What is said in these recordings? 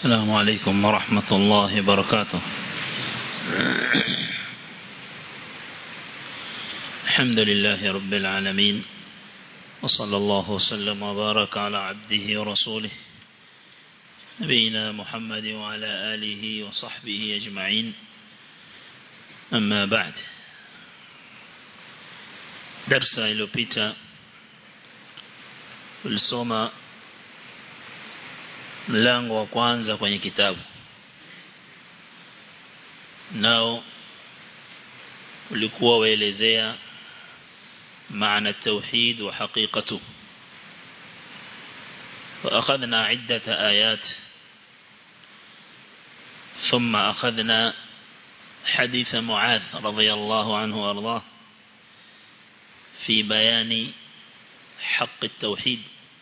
السلام عليكم ورحمة الله وبركاته الحمد لله رب العالمين وصلى الله وسلم وبارك على عبده ورسوله نبينا محمد وعلى آله وصحبه أجمعين أما بعد درس iliyopita tulisoma mlango wa kwanza kwenye kitabu nao ulikuwa waelezea معنى التوحيد وحقيقته وأخذنا عدة آيات ثم أخذنا حديث معاذ رضي الله عنه وأرضاه في بيان حق التوحيد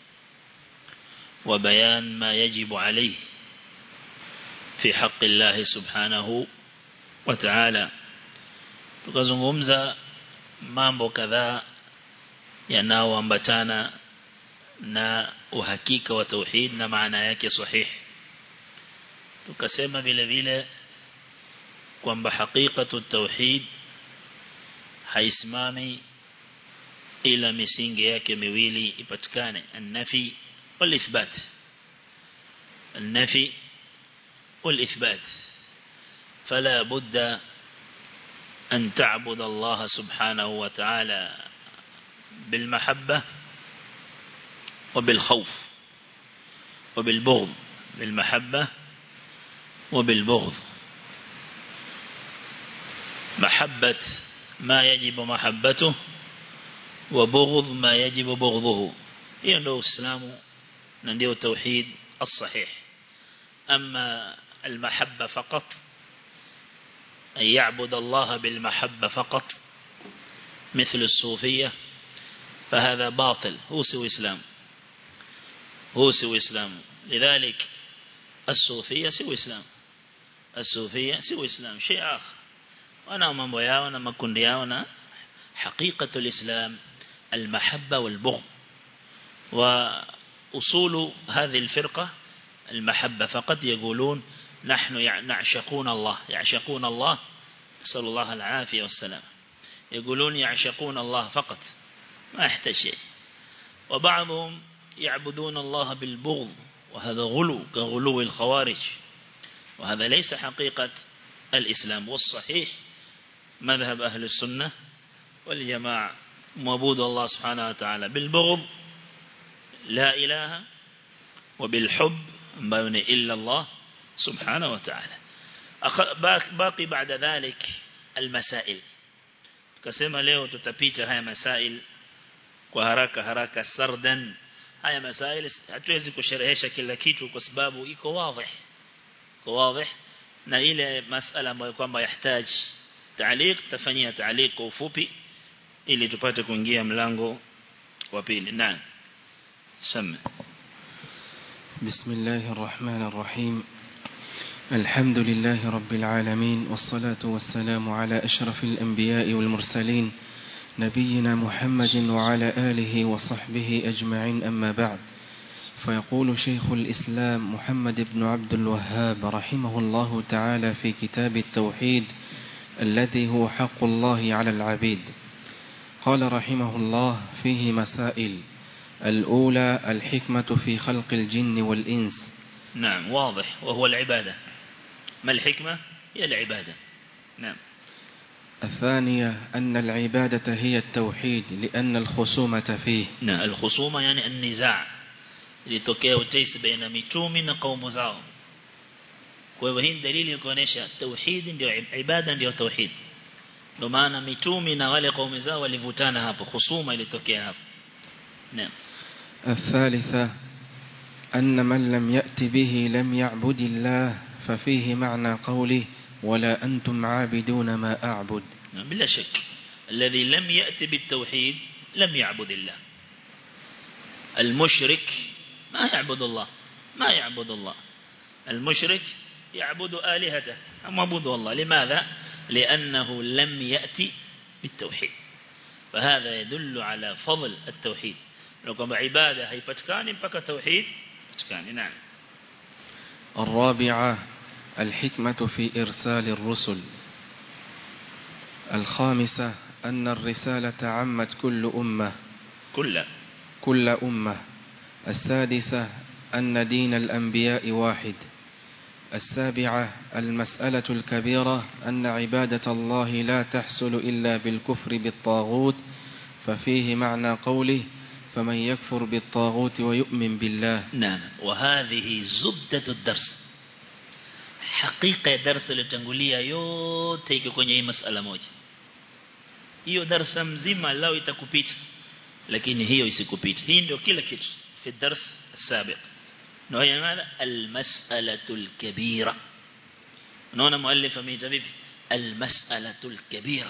وبيان ما يجب عليه في حق الله سبحانه وتعالى tukazungumza mambo kadhaa yanayoambatana na uhakika wa tauhid na maana yake sahihi tukasema vile vile kwamba hakikatu tauhid haisimami ila misingi yake miwili ipatikane an-nafi wal-ithbat an-nafi wal-ithbat فلا بد أن تعبد الله سبحانه وتعالى بالمحبة وبالخوف وبالبغض بالمحبة وبالبغض محبة ما يجب محبته وبغض ما يجب بغضه hiyo ndio uislamu na ndio tauhid الصحيح أما المحبة فقط أن يعبد الله بالمحبة فقط مثل الصوفية فهذا باطل هو سوى إسلام هو سوى إسلام لذلك الصوفية سوى إسلام الصوفية سوى إسلام شيء آخر وانا mambo yao na makundi yao na حقيقة الإسلام المحبة والبغض وأصول هذه الفرقة المحبة فقط يقولون نحن نعشقون الله يعشقون الله نسأل الله العافية والسلام يقولون يعشقون الله فقط ما يحتاج شيء وبعضهم يعبدون الله بالبغض وهذا غلو كغلو الخوارج وهذا ليس حقيقة الإسلام والصحيح مذهب أهل السنة والجماعة معبود الله سبحانه وتعالى بالبغض لا إله وبالحب بين إلا الله سبحانه وتعالى باقي بعد ذلك المسائل كسما leo tutapita haya masail kwa haraka haraka sardan haya masail hatuwezi kusherehesha kila kitu kwa sababu iko wazi iko wazi na ile masala ambayo kwamba yahitaji taaliq tafanyia taaliq kwa ufupi ili tupate kuingia mlango wa pili naam sema بسم الله الرحمن الرحيم الحمد لله رب العالمين والصلاة والسلام على أشرف الأنبياء والمرسلين نبينا محمد وعلى آله وصحبه أجمعين أما بعد فيقول شيخ الإسلام محمد بن عبد الوهاب رحمه الله تعالى في كتاب التوحيد الذي هو حق الله على العبيد قال رحمه الله فيه مسائل الأولى الحكمة في خلق الجن والإنس نعم واضح وهو العبادة ما الحكمة هي العبادة نعم الثانية أن العبادة هي التوحيد لأن الخصومة فيه نعم الخصومة يعني النزاع ilitokea utesi baina mitumi na kaumu zao kwa hivyo hii dalili ya kuonesha tauhid ndio ibada ndio tauhid ndio maana mitumi na wale kaumu zao walivutana hapo husuma ilitokea hapo naam الثالثة أن من لم يأت به لم يعبد الله ففيه معنى قوله ولا أنتم عابدون ما أعبد بلا شك الذي لم يأتي بالتوحيد لم يعبد الله المشرك ما يعبد الله ما يعبد الله المشرك يعبد آلهته أم عبد الله لماذا؟ لأنه لم يأتي بالتوحيد فهذا يدل على فضل التوحيد لو كما عبادة هيفتكاني بك توحيد فتكاني نعم الرابعة الحكمة في إرسال الرسل الخامسة أن الرسالة عمت كل أمة كل كل أمة السادسة أن دين الأنبياء واحد السابعة المسألة الكبيرة أن عبادة الله لا تحصل إلا بالكفر بالطاغوت ففيه معنى قوله فمن يكفر بالطاغوت ويؤمن بالله نعم وهذه زبدة الدرس حقيقة درس litangulia yote iko kwenye hii masala moja hiyo darasa mzima lao itakupita lakini hiyo isikupita hii ndio kila kitu fi dars السابق na hiyo maana almas'alatul kabira unaona muallif ameita vipi almas'alatul kabira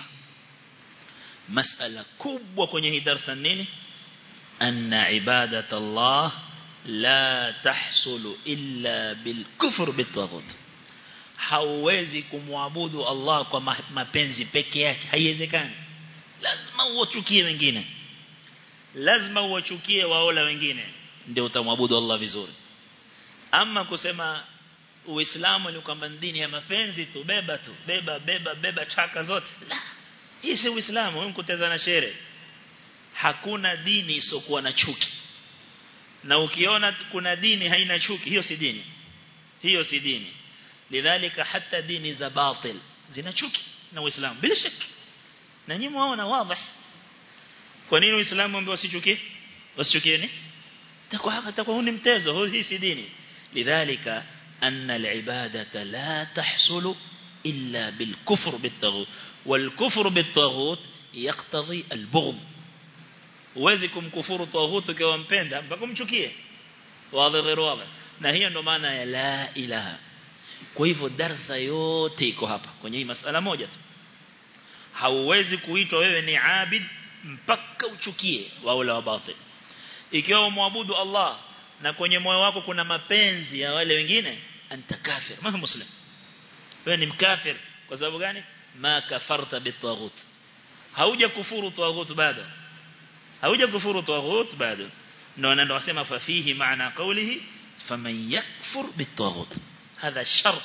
mas'ala kubwa kwenye hii darasa nini anna ibadat Allah la tahsulu illa bil kufr bitaghut hauwezi kumwabudu Allah kwa mapenzi peke yake haiwezekani lazima uwachukie wengine lazima uwachukie waola wengine ndio utamwabudu Allah vizuri ama kusema uislamu ni kwamba dini ya mapenzi tu beba tu beba beba beba chaka zote la hii si uislamu wewe kuteza na shere hakuna dini isokuwa na chuki na ukiona kuna dini haina chuki hiyo si dini hiyo si dini lidhalika hata dini za batil zina chuki na uislamu bila shaka na nyinyi mwaona wazi kwa nini uislamu ambao wasichukie wasichukieni takwa hapa takwa ni mtezo hii si dini lidhalika أن العبادة لا تحصل إلا بالكفر بالطاغوت والكفر بالطاغوت يقتضي البغض uwezi kumkufuru tawhutu ukiwa mpenda mpaka umchukie wazi غير wazi na hiyo ndo maana ya la ilaha kwa hivyo darsa yote iko hapa kwenye hii masala moja tu hauwezi kuitwa wewe ni abid mpaka uchukie waula wa batil ikiwa umwabudu Allah na kwenye moyo wako kuna mapenzi ya wale wengine anta kafir ma muslim wewe ni mkafir kwa sababu gani ma kafarta bitaghut hauja kufuru taghut bado hauja kufuru taghut bado ndio ndio wasema fa fihi maana qawlihi faman yakfur bitaghut hadha shart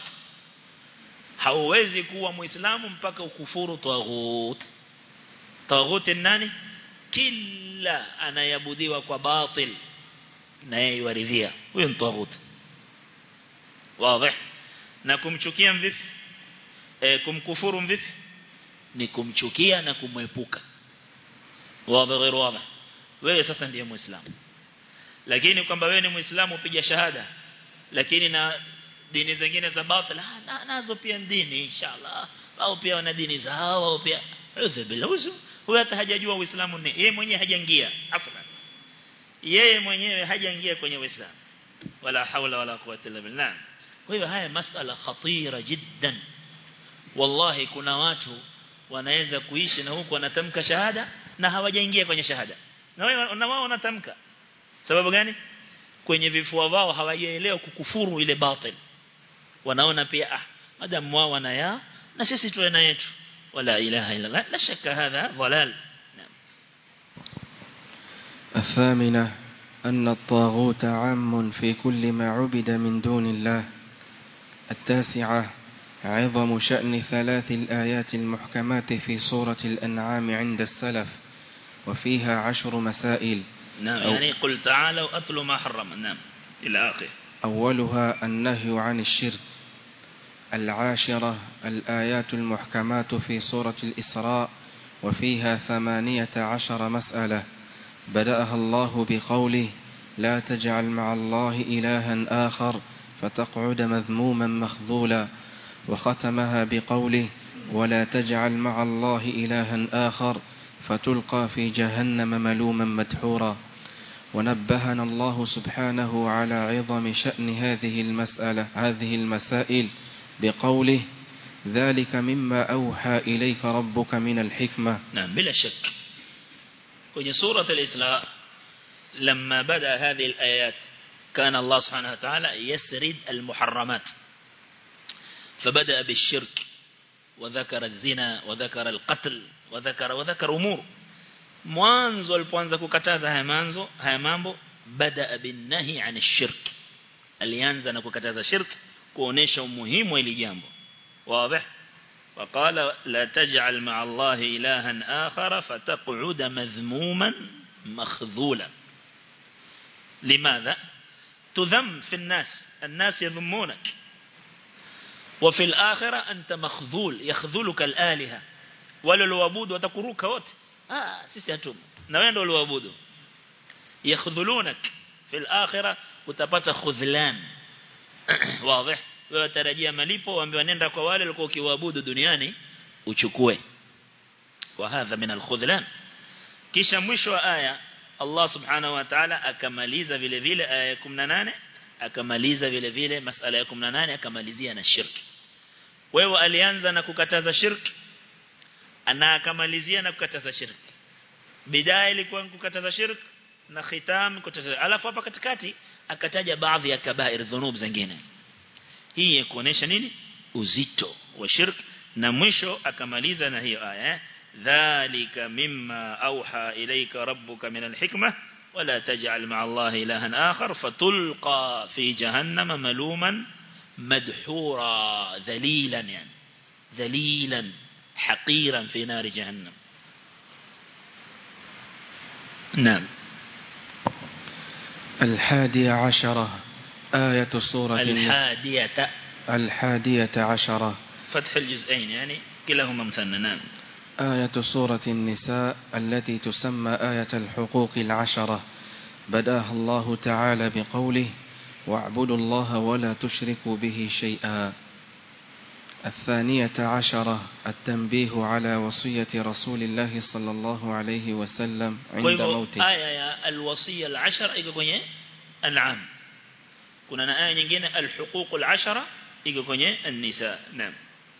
hauwezi kuwa muislamu mpaka ukufuru taghut taghut nani kila anayabudiwa kwa batil na yeye yuaridhia huyo ni taghut wazi na kumchukia mvipi e, kumkufuru mvipi ni kumchukia na kumwepuka wazi غير wazi wewe sasa ndiye muislamu lakini kwamba wewe ni muislamu upige shahada lakini na dini zingine za batil na, nazo pia dini inshallah au pia wana dini zao au pia udhubiluzu huyo hata hajajua uislamu ni yeye mwenyewe hajaingia afwan yeye mwenyewe hajaingia kwenye uislamu wala haula wala quwwata illa billah kwa hiyo haya masala khatira jiddan wallahi kuna watu wanaweza kuishi na huku wanatamka shahada na hawajaingia kwenye shahada na wao na wao wanatamka sababu gani kwenye vifua wao hawajaelewa kukufuru ile batil wanaona pia ah madam wao wana ya na sisi tuwe na yetu wala ilaha illa Allah la shakka hadha dhalal الثامنة أن الطاغوت عام في كل ما عبد من دون الله التاسعة عظم شأن ثلاث الآيات المحكمات في سورة الأنعام عند السلف وفيها عشر مسائل نعم يعني قل تعالوا أتلوا ما حرم نعم إلى آخر أولها النهي عن الشرك العاشرة الآيات المحكمات في سورة الإسراء وفيها ثمانية عشر مسألة بدأها الله بقوله لا تجعل مع الله إلها آخر فتقعد مذموما مخذولا وختمها بقوله ولا تجعل مع الله إلها آخر فتلقى في جهنم ملوما مدحورا ونبهنا الله سبحانه على عظم شأن هذه المسألة هذه المسائل بقوله ذلك مما أوحى إليك ربك من الحكمة نعم بلا شك kwenye سورة الإسراء لما بدأ هذه الآيات كان الله سبحانه وتعالى يسرد المحرمات فبدأ بالشرك وذكر الزنا وذكر القتل وذكر وذكر أمور mwanzo alipoanza kukataza haya manzo haya mambo bada binnahi an shirk alianza na kukataza shirk kuonesha umuhimu wa hili jambo wazi وقال لا تجعل مع الله إلها آخر فتقعد مذموما مخذولا لماذا تذم في الناس الناس يذمونك وفي الآخرة أنت مخذول يخذلك الآلهة ولا الوابود وتقروك وت آه سيسي هتوم نوين دول الوابود يخذلونك في الآخرة وتبت خذلان واضح wewe tarajia malipo waambiwa nenda kwa wale walikuwa ukiwaabudu duniani uchukue wa hadha min alkhudlan kisha mwisho wa aya Allah subhanahu wa ta'ala akamaliza vile vile aya ya 18 akamaliza vile vile masala ya 18 akamalizia na shirki wewe alianza na kukataza shirki ana akamalizia na kukataza shirki bidaya ilikuwa kukataza shirki na khitam kukataza alafu hapa katikati akataja baadhi ya kabair dhunub zingine hii ya kuonesha nini uzito wa shirk na mwisho akamaliza na hiyo aya dhalika mimma auha ilayka rabbuka min alhikma wala taj'al ma'a allahi ilahan akhar fatulqa fi jahannama maluman madhura dhalilan yani dhalilan haqiran fi nar jahannam نعم الحادية عشرة آية سورة الحادية الحادية عشرة فتح الجزئين يعني كلاهما مثنى نعم آية سورة النساء التي تسمى آية الحقوق العشرة بداها الله تعالى بقوله واعبدوا الله ولا تشركوا به شيئا الثانية عشرة التنبيه على وصية رسول الله صلى الله عليه وسلم عند موته آية يا الوصية العشر iko kwenye an'am kuna na aya nyingine alhuquq alashara iko kwenye an-nisa naam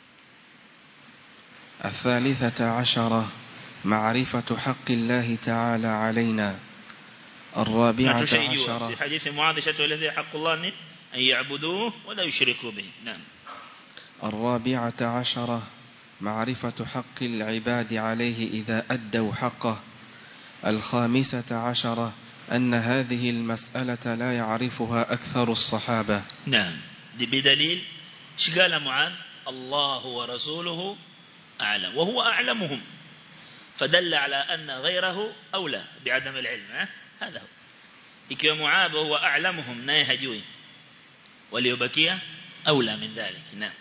الثالثة عشرة معرفة حق الله تعالى علينا الرابعة عشرة في عشرة حديث معاذ شتولزي حق الله أن يعبدوه ولا يشركوا به نعم الرابعة عشرة معرفة حق العباد عليه إذا أدوا حقه الخامسة عشرة أن هذه المسألة لا يعرفها أكثر الصحابة نعم دي بدليل شقال معاذ الله ورسوله أعلم وهو أعلمهم فدل على أن غيره أولى بعدم العلم ها؟ هذا هو ikiwa Muadh huwa a'lamuhum naye hajui waliobakia aula min dhalik naam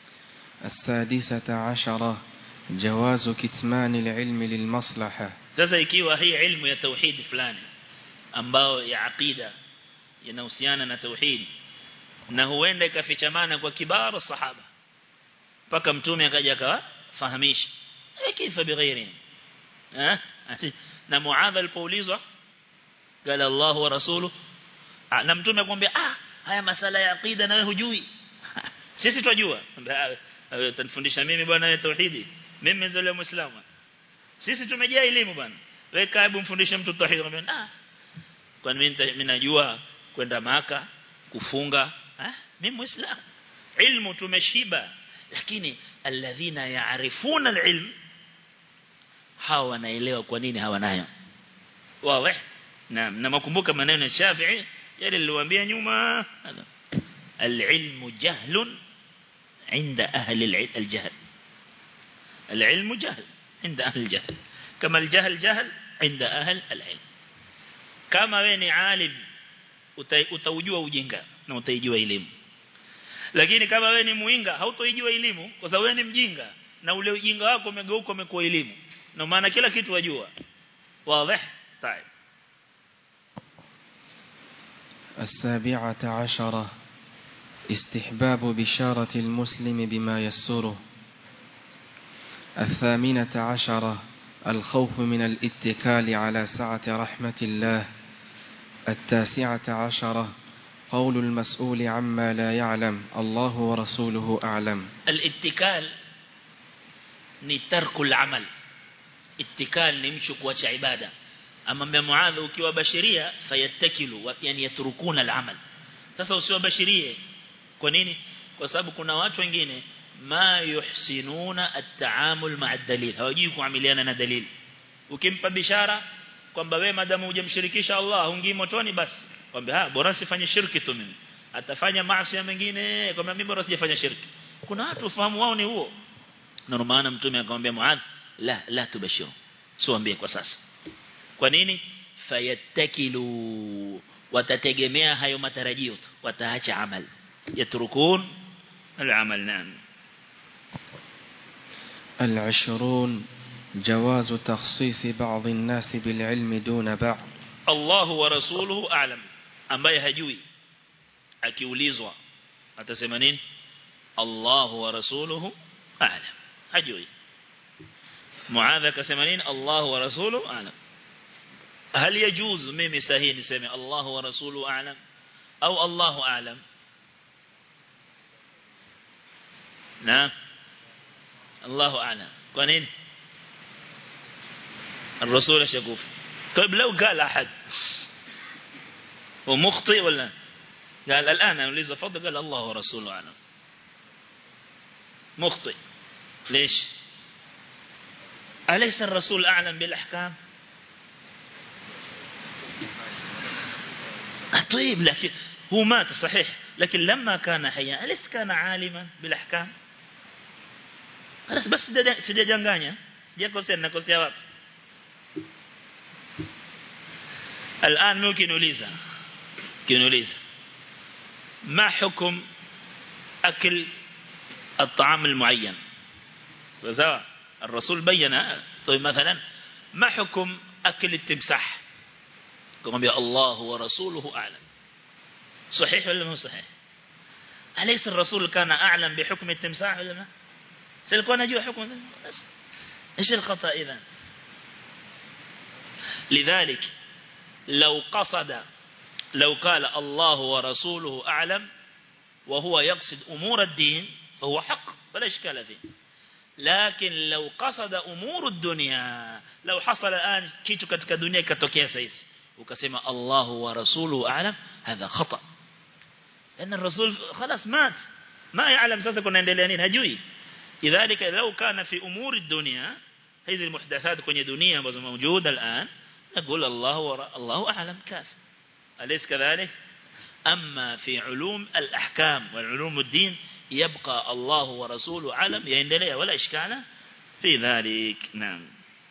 السادسة عشرة جواز كتمان العلم للمصلحة sasa ikiwa hii ilmu ya tauhid fulani ambao ya aqida yanahusiana na tauhid na huenda ikafichamana kwa kibaru sahaba mpaka mtume akaja akawafahamisha kifa bighairi eh na muadh alipoulizwa قال الله ورسوله na mtume akwambia ah haya masala ya aqida na wewe hujui sisi twajua wewe utanifundisha mimi bwana ya tauhidi mimi mzaliwa muislamu sisi tumejaa elimu bwana wewe kaibu mfundishe mtu tauhid akamwambia ah kwani mimi mimi najua kwenda maka kufunga ah mimi muislamu ilmu tumeshiba lakini alladhina yaarifuna alilm hawa wanaelewa kwa nini hawanayo wazi naam na makumbuka maneno ya Shafi'i yale niliwaambia nyuma العلم جهل عند أهل الجهل العلم جهل عند أهل الجهل كما الجهل جهل عند أهل العلم كما وين عالم utaujua ujinga na utaijua elimu lakini kama wewe ni muinga hautoijua elimu kwa sababu wewe ni mjinga na ule ujinga wako umegeuka umekuwa elimu na maana kila kitu wajua wazi طيب السابعة عشرة استحباب بشارة المسلم بما يسره الثامنة عشرة الخوف من الاتكال على سعة رحمة الله التاسعة عشرة قول المسؤول عما لا يعلم الله ورسوله أعلم الاتكال ni tarku al-amal ittikal ni mtu kuacha ibada amwambia muadha ukiwa bashiria fayattakilu yani yatrukuna al-amal sasa usiwabashirie kwa nini kwa sababu kuna watu wengine ma yuhsinuna at-taamul ma'a ad-dalil hawajui kuamiliana na dalili ukimpa bishara kwamba wewe madamu hujamshirikisha Allah hungii motoni basi kwamba ha bora sifanye shirki tu mimi atafanya maasi mengine kwamba mimi bora sijafanya shirki kuna watu ufahamu wao ni huo na maana mtume akamwambia Muadh la la tubashiru siwaambie kwa sasa kwa nini fayattakilu watategemea hayo matarajio tu wataacha amal yatrukun al-amal nan العشرون جواز تخصيص بعض الناس بالعلم دون بعض Allah wa rasuluhu a'lam ambaye hajui akiulizwa atasema nini Allah wa rasuluhu a'lam hajui Muadha akasema nini Allah wa rasuluhu a'lam هل يجوز mimi sahihi niseme Allah wa rasuluhu a'lam au Allah a'lam na Allah a'lam kwa nini الرسول شكوف طيب لو قال أحد ومخطئ ولا قال الآن أوليز فضل قال الله ورسوله أعلم مخطئ ليش أليس الرسول أعلم بالأحكام طيب لكن هو مات صحيح لكن لما كان حيا أليس كان عالما بالأحكام بس sijajanganya sijakosea nakosea wapi الآن ممكن نوليزا كنوليزا ما حكم أكل الطعام المعين فزا الرسول بين طيب مثلا ما حكم أكل التمساح كما بي الله ورسوله أعلم صحيح ولا مو صحيح أليس الرسول كان أعلم بحكم التمساح ولا ما سيكون نجوا حكم إيش الخطأ إذا لذلك لو قصد لو قال الله ورسوله أعلم وهو يقصد أمور الدين فهو حق فلا إشكال فيه لكن لو قصد أمور الدنيا لو حصل الآن كيتو كتك الدنيا كتوكيا سيس وكسم الله ورسوله أعلم هذا خطأ لأن الرسول خلاص مات ما يعلم ساسا كنا ندليانين هجوي لذلك لو كان في أمور الدنيا هذه المحدثات كوني دنيا موجودة الآن نقول الله ورا الله أعلم كاف أليس كذلك أما في علوم الأحكام والعلوم الدين يبقى الله ورسوله أعلم يندلي ولا إشكال في ذلك نعم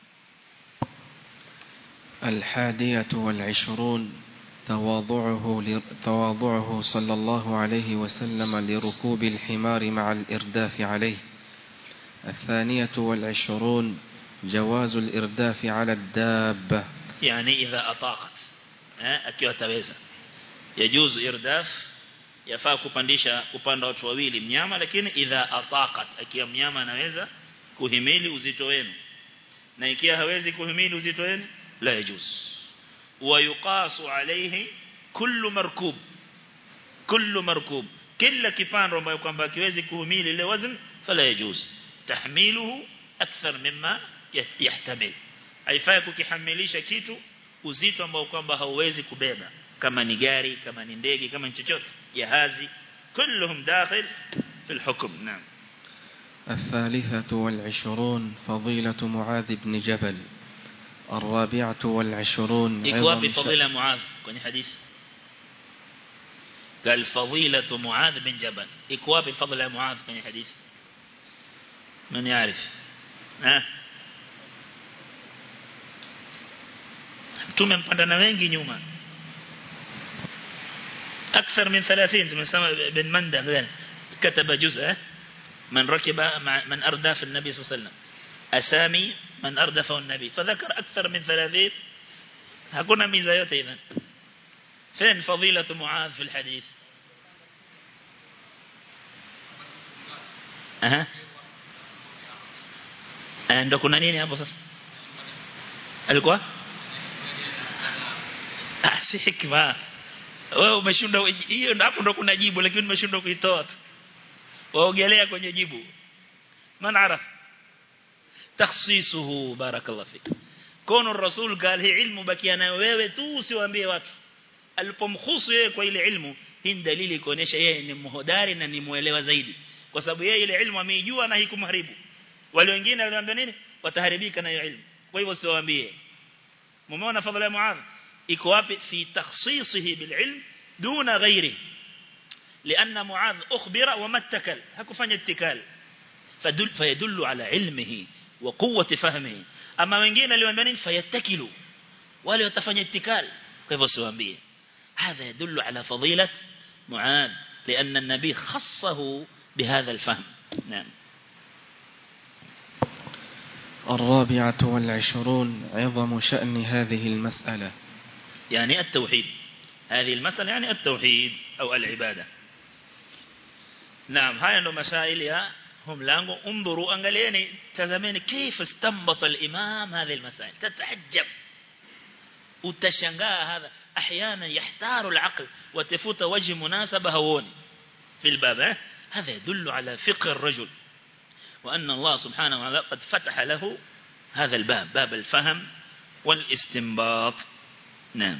الحادية والعشرون تواضعه, تواضعه صلى الله عليه وسلم لركوب الحمار مع الإرداف عليه الثانية والعشرون جواز الإرداف على الدابة يعني إذا أطاقت akiwa taweza yajuzu irdaf yafaa kupandisha upanda watu wawili mnyama lakini idha ataqat akiwa mnyama anaweza kuhimili uzito wenu na ikiwa hawezi kuhimili uzito wenu la yajuz wa yuqasu alayhi kullu markub kullu markub kila kipando ambayo kwamba akiwezi kuhimili ile wazn fala yajuz tahmiluhu akthar mimma yahtamil haifai kukihamilisha kitu uzito ambao kwamba hauwezi kubeba kama ni gari kama ni ndege kama ni chochote jahazi كلهم داخل في الحكم نعم الثالثة والعشرون فضيلة معاذ بن جبل الرابعة والعشرون إكواب فضيلة معاذ كوني حديث قال فضيلة معاذ بن جبل إكواب فضيلة معاذ كوني حديث من يعرف ها tumempanda na wengi nyuma أكثر من ثلاثين tumesema بن منده كتب جزء من ركب من أردف النبي صلى الله عليه وسلم أسامي من أردفه النبي فذكر أكثر من ثلاثين هكونا ميزة yote إذن فين فضيلة معاذ في الحديث أها ndo kuna nini hapo sasa alikuwa ah si hikma wewe umeshindwa hiyo hapo ndo kuna jibu lakini umeshindwa kuitoa tu waogelea kwenye jibu man araf takhsisuhu barakallahu fik kono rasul قال hii ilmu bakia nayo wewe tu usiwaambie watu alipomkhusu yeye kwa ile ilmu hii dalili kuonesha yeye ni mhodari na ni muelewa zaidi kwa sababu yeye ile ilmu ameijua na hikumharibu wale wengine waliambia nini wataharibika na hiyo ilmu kwa hivyo usiwaambie mumeona fadhila ya muadh iko wapi fi takhsisihi bil ilm duna ghairi لأن معاذ أخبر وما اتكل hakufanya اتكال فدل فيدل على علمه وقوة فهمه أما wengine aliwaambia nini fayattakilu wale watafanya ittikal kwa hivyo siwaambie هذا يدل على فضيلة معاذ لأن النبي خصه بهذا الفهم نعم الرابعة والعشرون عظم شأن هذه المسألة يعني التوحيد هذه المسألة يعني التوحيد أو العبادة نعم هاي ndo masaili ya mlango انظروا angalieni tazameni كيف استنبط الإمام هذه المسائل تتعجب utashangaa هذا احيانا يحتار العقل وتفوت وجه مناسبه هون في الباب هذا يدل على فقه الرجل وأن الله سبحانه وتعالى قد فتح له هذا الباب باب الفهم والاستنباط نعم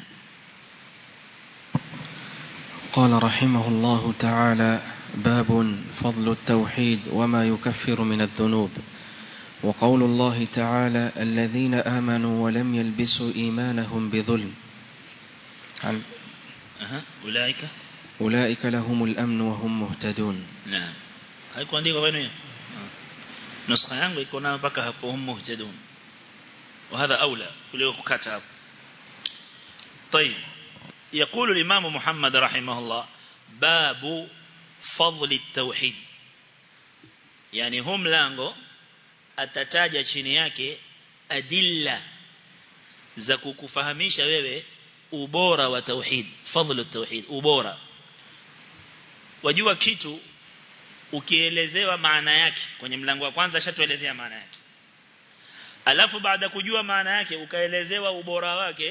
قال رحمه الله تعالى باب فضل التوحيد وما يكفر من الذنوب وقول الله تعالى الذين آمنوا ولم يلبسوا إيمانهم بظلم عن أه. أولئك أولئك لهم الأمن وهم مهتدون نعم haikuwa ndiko kwenu hiyo nuskha yangu iko nayo mpaka hapo hum muhtadun وهذا أولى kuliko kukata hapo طيب يقول الإمام محمد رحمه الله باب فضل التوحيد يعني هم لانgo atataja chini yake adilla za kukufahamisha wewe ubora wa tauhid fadhlu tauhid ubora wajua kitu ukielezewa maana yake kwenye mlango wa kwanza shatuelezea maana yake alafu baada kujua maana yake ukaelezewa ubora wake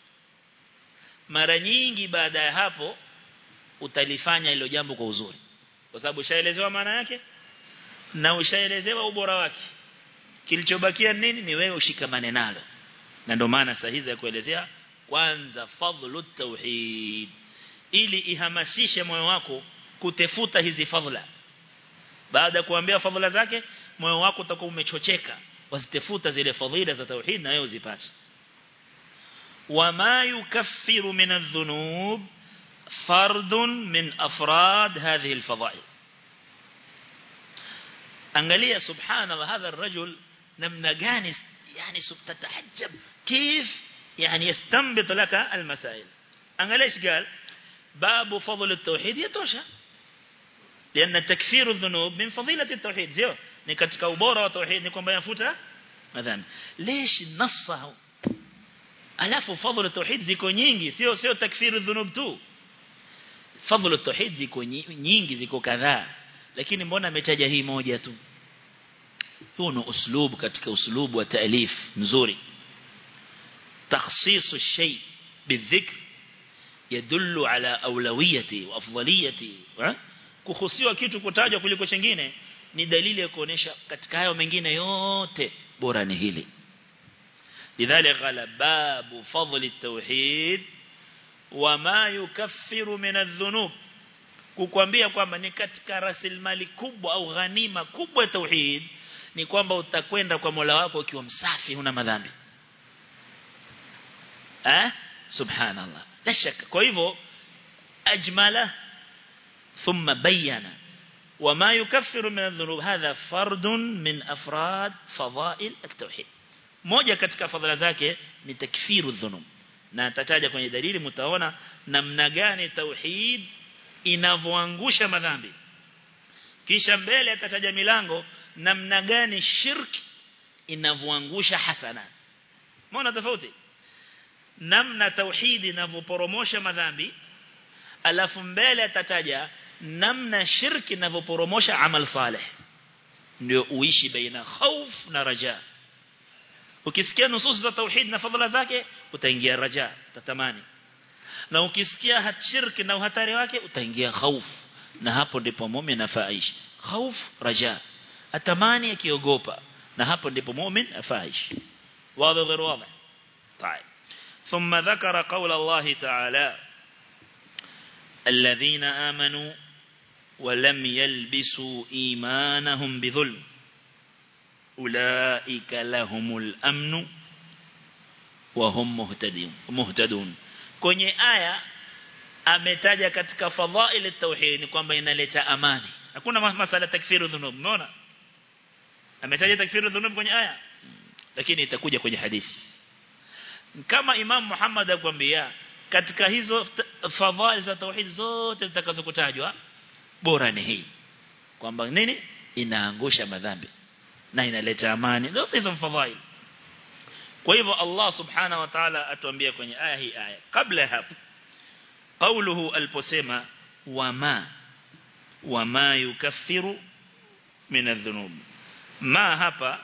mara nyingi baada ya hapo utalifanya hilo jambo kwa uzuri kwa sababu ushaelezewa maana yake na ushaelezewa ubora wake kilichobakia nini ni wewe ushikamane nalo na ndio maana sahihi ya kuelezea kwanza fadhlu tauhid ili ihamasishe moyo wako kutefuta hizi fadhila baada ya kuambia fadhila zake moyo wako utakuwa umechocheka wasitefuta zile fadhila za tauhid na wewe uzipate wama yukaffiru min adh-dhunub fardun min afrad hadhihi al-fadha'il angalia subhanallah hadha ar-rajul namna gani yani subtatahajjab كيف يعني يستنبط لك المسائل angalia ايش قال باب فضل التوحيد يتوشى لأن تكفير الذنوب من فضيلة التوحيد زيو ni katika ubora wa tauhid ni kwamba yafuta madhambi ليش نصه alafu fadhlu tauhid ziko nyingi sio sio takfiru dhunub tu fadhlu tauhid ziko nyingi ziko kadhaa lakini mbona ametaja hii moja tu huu ni uslub katika uslubu wa taalif nzuri تخصيص الشيء بالذكر يدل على أولويته وأفضليته kuhusiwa kitu kutajwa kuliko chengine ni dalili ya kuonesha katika hayo mengine yote bora ni hili lidhalika qala babu fadli at-tauhid wama yukaffiru min adh-dhunub kukwambia kwamba ni katika rasilimali kubwa au ghanima kubwa ya tauhid ni kwamba utakwenda kwa Mola wako ukiwa msafi huna madhambi eh subhanallah la shaka kwa hivyo ajmala thumma bayyana وما يكفر من الذنوب هذا فرد من أفراد فضائل التوحيد moja katika fadhila zake ni takfiru dhunub na atataja kwenye dalili mtaona namna gani tauhid inavyoangusha madhambi kisha mbele atataja milango namna gani shirki inavyoangusha hasana mbona tofauti namna tauhid inavyoporomosha madhambi alafu mbele atataja namna shirki inavyoporomosha amal salih ndio uishi baina khauf na raja ukisikia nusus za tauhid na fadhila zake utaingia raja tatamani na ukisikia shirki na uhatari wake utaingia khauf na hapo ndipo muumini afaishi khauf raja atamani akiogopa na hapo ndipo muumini afaishi wazi غير واضح طيب ثم ذكر قول الله تعالى الذين آمنوا ولم يلبسوا إيمانهم بظلم أولئك لهم الأمن وهم مهتدون مهتدون kwenye aya ametaja katika fadhail at-tauhid ni kwamba inaleta amani hakuna masala takfiru dhunub umeona ametaja takfiru dhunub kwenye aya lakini itakuja kwenye hadithi kama Imam Muhammad akwambia katika hizo fadhail za tauhid zote zitakazokutajwa bora ni hii kwamba nini inaangusha madhambi na inaleta amani zote hizo fadhail kwa hivyo Allah subhanahu wa ta'ala atuambia kwenye aya hii aya kabla hapo قوله aliposema wama wama yukaffiru min adh-dhunub ma hapa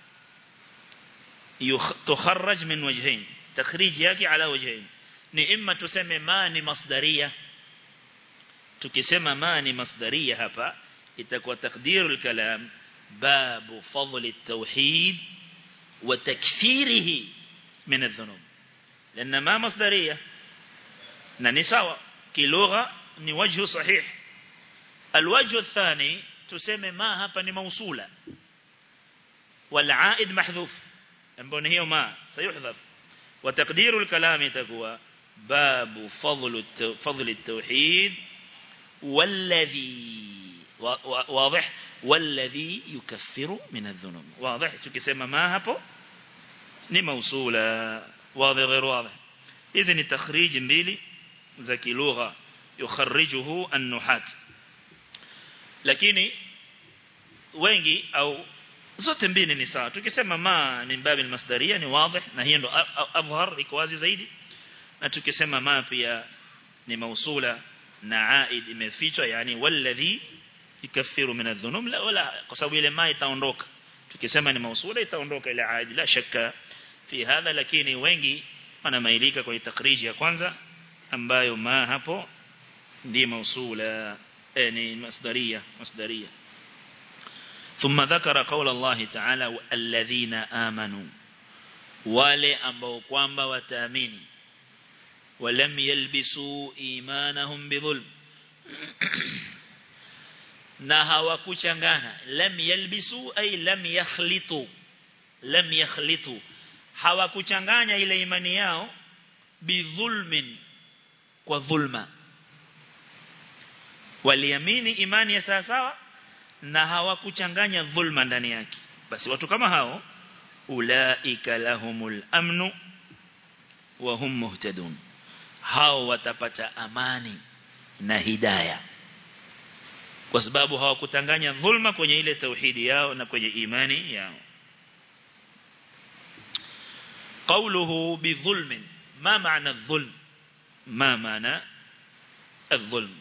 tukharraj min wajhain takhrij yake ala wajhain ni imma tuseme ma ni masdaria tukisema ma ni masdaria hapa itakuwa takdiru al-kalam babu fadl at-tauhid wa takfirihi min adh-dhunub لأن ما مصدرية na ni sawa kilugha ni wajhu sahih alwajhu athani tuseme ma hapa ni mausula wal aid mahdhuf ambao ni hiyo ma sayuhdhaf wa taqdiru alkalam itakuwa babu fadl fadl at-tauhid والذي واضح والذي يكفر من الذنوب واضح tukisema ma hapo ni mausula واضح غير واضح اذا ni takhrij mbili za kilugha yukharrijuhu an-nuhat lakini wengi au zote mbili ni sawa tukisema ma min babil masdaria ni wazi na hiyo ndo adhhar iko wazi zaidi na tukisema ma pia ni mausula na aid imefichwa yani walladhi yukaffiru min adh-dhunub la wala kwa sababu ile ma itaondoka tukisema ni mausula itaondoka ile aid la shakka fi hadha lakini wengi wanamailika kwa takriji ya kwanza ambayo ma hapo ndi mausula ni masdaria masdaria ثم ذكر قول الله تعالى الذين آمنوا wale ambao kwamba wataamini walam yalbisu imanahum bidhulm na hawakuchangana lam yalbisu ay lam yakhlitu lam yakhlitu hawakuchanganya ile imani yao bidhulmin kwa dhulma waliamini imani ya sawa sawa na hawakuchanganya dhulma ndani yake basi watu kama hao ulaika lahumul amnu wa hum muhtadun hao watapata amani na hidayah kwa sababu hawakutanganya dhulma kwenye ile tauhidi yao na kwenye imani yao قوله بظلم ما معنى الظلم ما معنى الظلم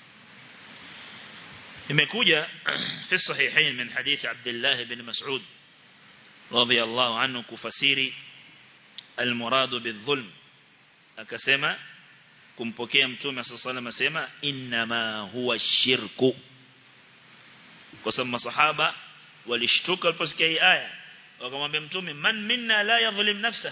imekuja في الصحيحين من حديث عبد الله بن مسعود رضي الله عنه kufasiri المراد بالظلم akasema kumpokea mtume صلى الله عليه وسلم asema inma huwa shirku kwa sababu masahaba walishtuka waliposikia hii aya wakamwambia mtume man minna la yadhlim nafsa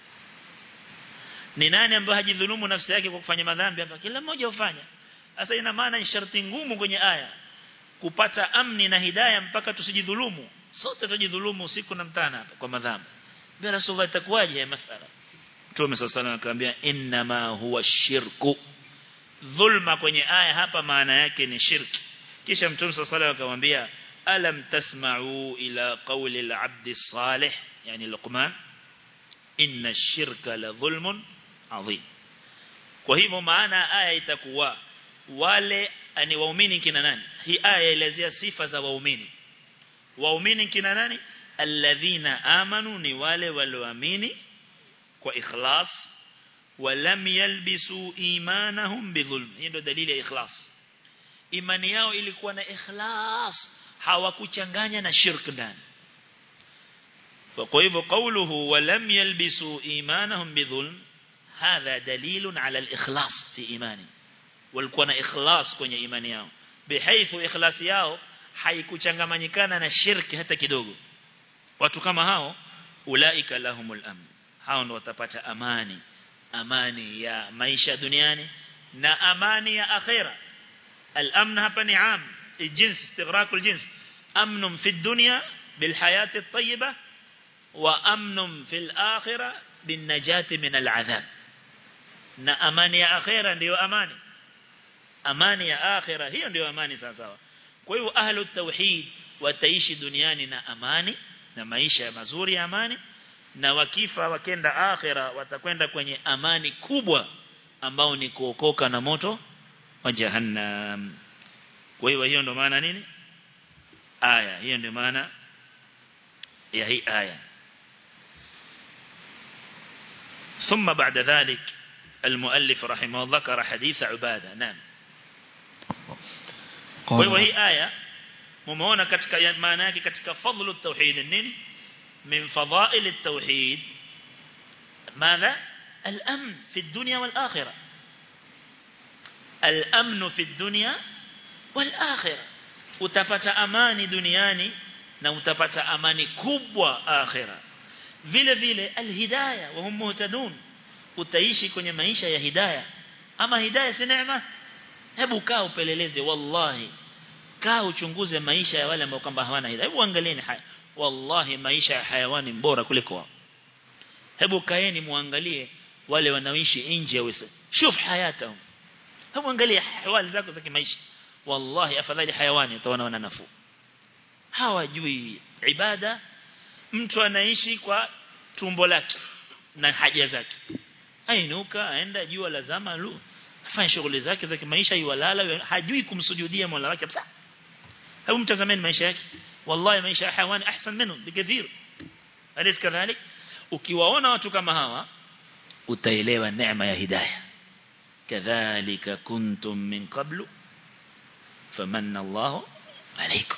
ni nani ambaye hajidhulumu nafsi yake kwa kufanya madhambi hapa kila mmoja ufanya sasa ina maana ni sharti ngumu kwenye aya kupata amni na hidayah mpaka tusijidhulumu sote tujidhulumu usiku na mchana hapa kwa madhambi bila rasulullah itakuwaje masala mtume sallallahu alayhi akamwambia inma huwa shirku dhulma kwenye aya hapa maana yake ni shirki kisha mtume sallallahu alayhi akamwambia alam tasma'u ila qawli al-'abd salih yani Luqman inna ash-shirka la dhulmun 'adhim kwa hivyo maana aya itakuwa wale ni waumini kina nani hii aya elezea sifa za waumini waumini kina nani alladhina amanu ni wale walioamini kwa ikhlas walam yalbisu imanahum bidhulm hii ndio dalili ya ikhlas imani yao ilikuwa na ikhlas hawakuchanganya na shirk ndani kwa hivyo qawluhu walam yalbisu imanahum bidhulm hadha dalilun ala al-ikhlas fi imani walikuwa na ikhlas kwenye imani yao bihaithu ikhlas yao haikuchangamanyikana na shirki hata kidogo watu kama hao ulaika lahumul amn hao ndio watapata amani amani ya maisha duniani na amani ya akhira al-amn hapa ni am الجنس استغراق الجنس أمن في الدنيا بالحياة الطيبة وأمن في الآخرة بالنجاة من العذاب na amani ya akhera ndiyo amani amani ya akhira hiyo ndio amani sawa sawa kwa hivyo ahlu tauhid wataishi duniani na amani na maisha mazuri ya amani na wakifa wakenda akhira watakwenda kwenye amani kubwa ambao ni kuokoka na moto wa jahannam kwa hiyo hiyo ndio maana nini aya hiyo ndio maana ya hii aya ثم بعد ذلك المؤلف رحمه الله ذكر حديث عبادة نعم وهي آية ممونا katika maana yake katika fadlu التوحيد nini من فضائل التوحيد ماذا الأمن في الدنيا والآخرة الأمن في الدنيا والآخرة utapata amani duniani na utapata amani kubwa akhira vile vile alhidayah wa hum muhtadun utaishi kwenye maisha ya hidayah ama hidayah si neema hebu kaa upeleleze wallahi kaa uchunguze maisha ya wale ambao kwamba hawana hidayah hebu angalieni haya wallahi maisha ya hayawani bora kuliko wao hebu kaeni muangalie wale wanaoishi nje ya Uislamu shuf hayatahum hebu angalia hawali zako za kimaisha wallahi afadhali hayawani utaona wana nafuu hawajui ibada mtu anaishi kwa tumbo lake na haja zake ainuka aenda jua lazama lu afanye shughuli zake za kimaisha yuwalala hajui kumsujudia Mola wake kabisa hebu mtazameni maisha yake wallahi maisha ya hayawani ahsan minhu bikathir alis kadhalik ukiwaona watu kama hawa utaelewa neema ya hidayah kadhalika kuntum min qablu famanna Allah alaykum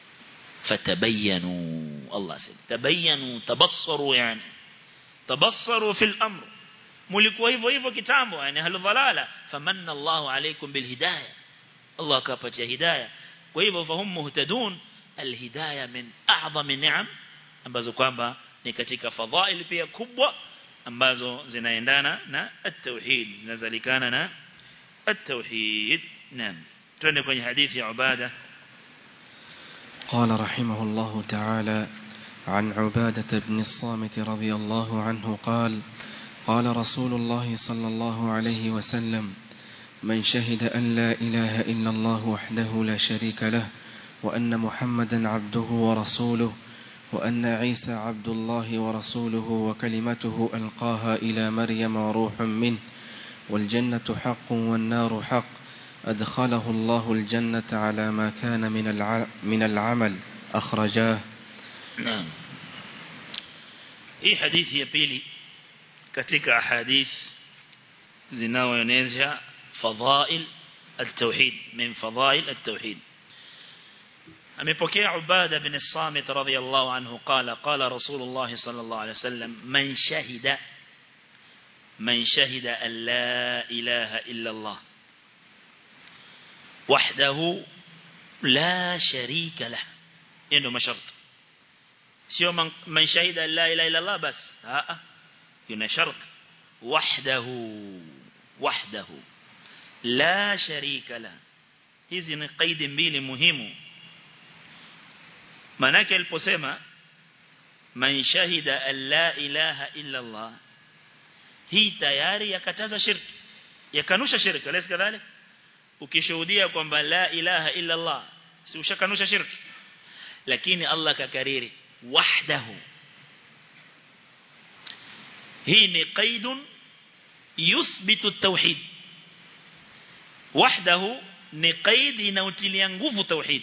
فتبينوا الله سيد تبينوا تبصروا يعني تبصروا في الأمر ملكوا hivyo hivyo kitambo yani halu dhalala famanna Allah alaykum bilhidayah Allah kapatia hidayah kwa hivyo fahum muhtadun alhidayah min a'zami ni'am ambazo kwamba ni katika fadhail pia kubwa ambazo zinaendana na at-tauhid zinazalikana na at-tauhid naam twende kwenye hadithi ya ubada قال رحمه الله تعالى عن عبادة بن الصامت رضي الله عنه قال قال رسول الله صلى الله عليه وسلم من شهد أن لا إله إلا الله وحده لا شريك له وأن محمدا عبده ورسوله وأن عيسى عبد الله ورسوله وكلمته ألقاها إلى مريم وروح منه والجنة حق والنار حق أدخله الله الجنة على ما كان من من العمل أخرجاه نعم hii hadithi ya pili katika ahadith zinazoonyesha fadhail at-tauhid min fadhail at-tauhid amepokea Ubada bin Samit radhiyallahu anhu qala qala Rasulullah sallallahu alayhi wasallam man shahida man shahida an la ilaha illa Allah وحده لا شريك له ndio masharti sio man shahida la ilaha illa Allah bas a kuna shart wahdahu wahdahu la sharika la hizi ni kaidi mbili muhimu manake aliposema man shahida an la ilaha illa Allah hii tayari yakataza shirki yakanusha shirki alaysa kadhalika ukishuhudia kwamba la ilaha illa Allah si ushakanusha shirki lakini Allah kakariri wahdahu hii ni qaidun yuthbitu at-tauhid wahdahu ni qaid inautilia nguvu tauhid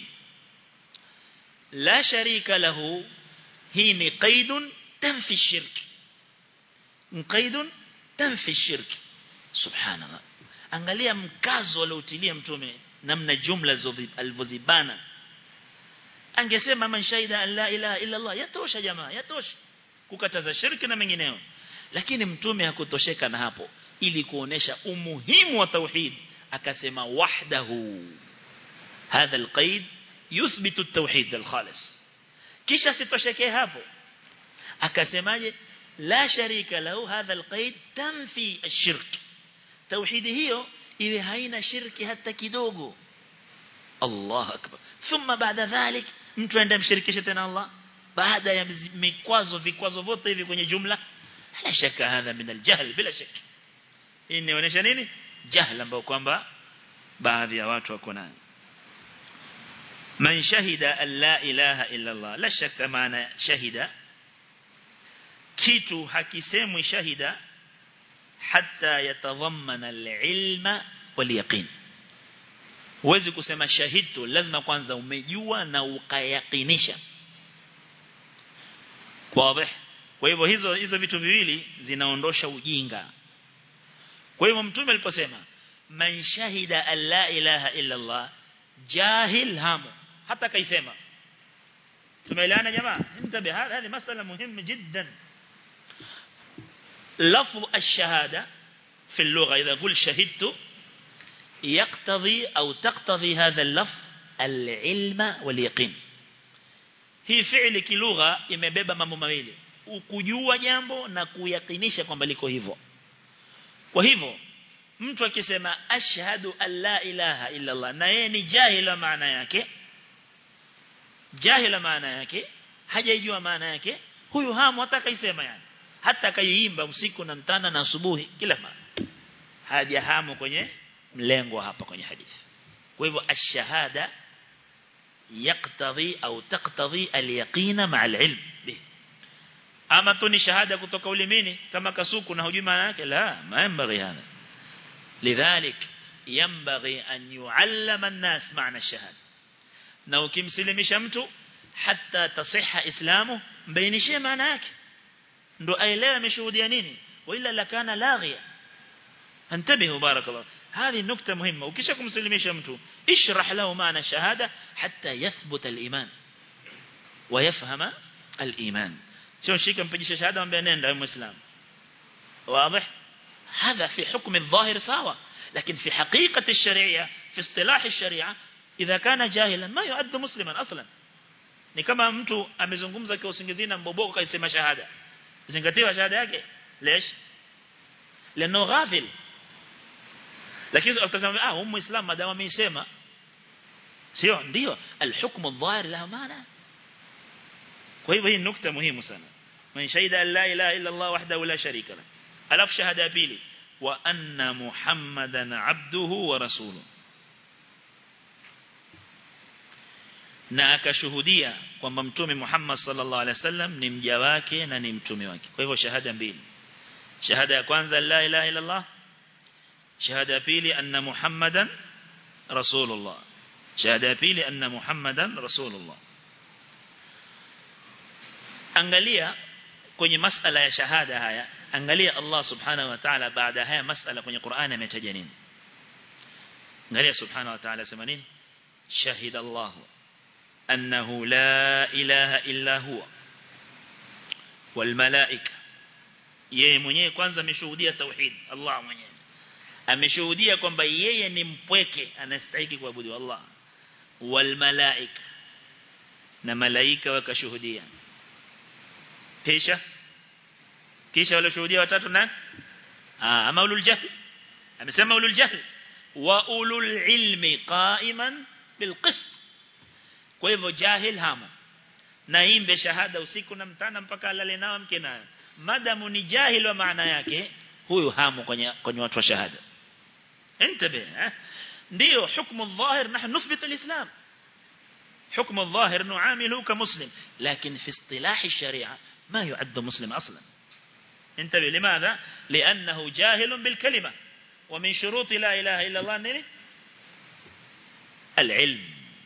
la sharika lahu hii ni qaidun tanfi shirki qaidun tanfi shirki subhanallah angalia mkazo aliotilia mtume namna jumla alivyozibana angesema man shahida la ilaha illa Allah yatosha jamaa yatosha kukataza shirki na mengineo lakini mtume hakutosheka na hapo ili kuonesha umuhimu wa tauhid akasema wahdahu hadha alqaid yuthbitu at-tauhid al-khalis kisha sitoshekee hapo akasemaje la sharika lahu hadha alqaid tanfi ash-shirk tauhidi hiyo iwe haina shirki hata kidogo Allah akbar thumma baada dhalik mtu aende mshirikishe tena Allah baada ya mikwazo vikwazo vyote hivi kwenye jumla la shaka hadha min aljahl bila shaka hii inaonyesha nini jahl ambao kwamba baadhi ya watu wako nayo man shahida an la ilaha illa Allah la shakka maana shahida kitu hakisemwi shahida hatta yatadhammana al-ilma wal yaqin huwezi kusema shahidtu lazima kwanza umejua na ukayakinisha wazi kwa hivyo hizo hizo vitu viwili zinaondosha ujinga kwa hivyo mtume aliposema man shahida an la ilaha illa Allah jahil hamu hata kaisema tumeelewana jamaa intabe hadi masala muhimu jiddan لفظ الشهادة في اللغة إذا قل شهدت يقتضي أو تقتضي هذا اللفظ العلم واليقين hii fi'li kilugha imebeba mambo mawili ukujua jambo na kuyakinisha kwamba liko hivyo kwa hivyo mtu akisema ashhadu an la ilaha illa Allah na yeye ni jahila maana yake jahila maana yake hajaijua maana yake huyu hamu hata kaisema yani hata kaiimba usiku na mtana na asubuhi kila mara hajahamu kwenye mlengo hapa kwenye hadithi kwa hivyo ash-shahada يقتضي أو تقتضي اليقين مع العلم به أما توني شهادة kutoka ulimini kama kasuku na hujui maana yake la ma yanbaghi hana lidhalik yanbaghi an yuallama an-nas maana ash-shahada na ukimsilimisha mtu hatta tasihha islamu mbainishie maana yake ndo aelewe ameshuhudia nini wala lakana laghiya انتبهوا بارك الله هذه نقطة مهمة وكيش kumsilimisha mtu اشرح له معنى الشهادة حتى يثبت الإيمان ويفهم الإيمان sio shika mpigisha shahada mwambie nenda wewe muislam واضح هذا في حكم الظاهر سوا لكن في حقيقة الشريعة في اصطلاح الشريعة إذا كان جاهلا ما يعد مسلما أصلا ni kama mtu amezungumza kwa usingizini na mboboko kaisema shahada zingatiwa shahada yake lesh leno ghafil lakini utasema ah huyu muislam madamu ameisema sio ndio alhukmu adh-dhahir la maana kwa hivyo hii nukta muhimu sana man shahida la ilaha illa Allah wahdahu la sharika la alaf shahada pili wa anna muhammadan abduhu wa rasuluhu na akashuhudia kwamba mtume Muhammad sallallahu alaihi wasallam ni mja wake na ni mtume wake kwa hivyo shahada mbili shahada ya kwanza la ilaha illa Allah shahada ya pili anna muhammadan rasulullah shahada ya pili anna muhammadan rasulullah angalia kwenye masala ya shahada haya angalia Allah subhanahu wa ta'ala baada haya masala kwenye Qur'an ametaja nini angalia subhanahu wa ta'ala sema nini shahida Allah annahu la ilaha illa huwa wal malaika yeye mwenyewe kwanza ameshuhudia tauhid Allah mwenyewe ameshuhudia kwamba yeye ni mpweke anastahili kuabudu Allah wal malaika na malaika wakashuhudia kisha kisha wale shuhudia watatu na ah ama ulul jahl amesema ulul jahl wa ulul ilmi qa'iman bil qist kwa hivyo jahil hamo na imbe shahada usiku na mtana mpaka alale nao mke nayo madamu ni jahil wa maana yake huyu hamo kwenye kwenye watu wa shahada انتبه eh? ndio hukumu الظاهر نحن نثبت الإسلام حكم الظاهر نعامله كمسلم لكن في اصطلاح الشريعة ما يعد مسلم أصلا انتبه لماذا لأنه جاهل بالكلمة ومن شروط لا إله إلا الله نري العلم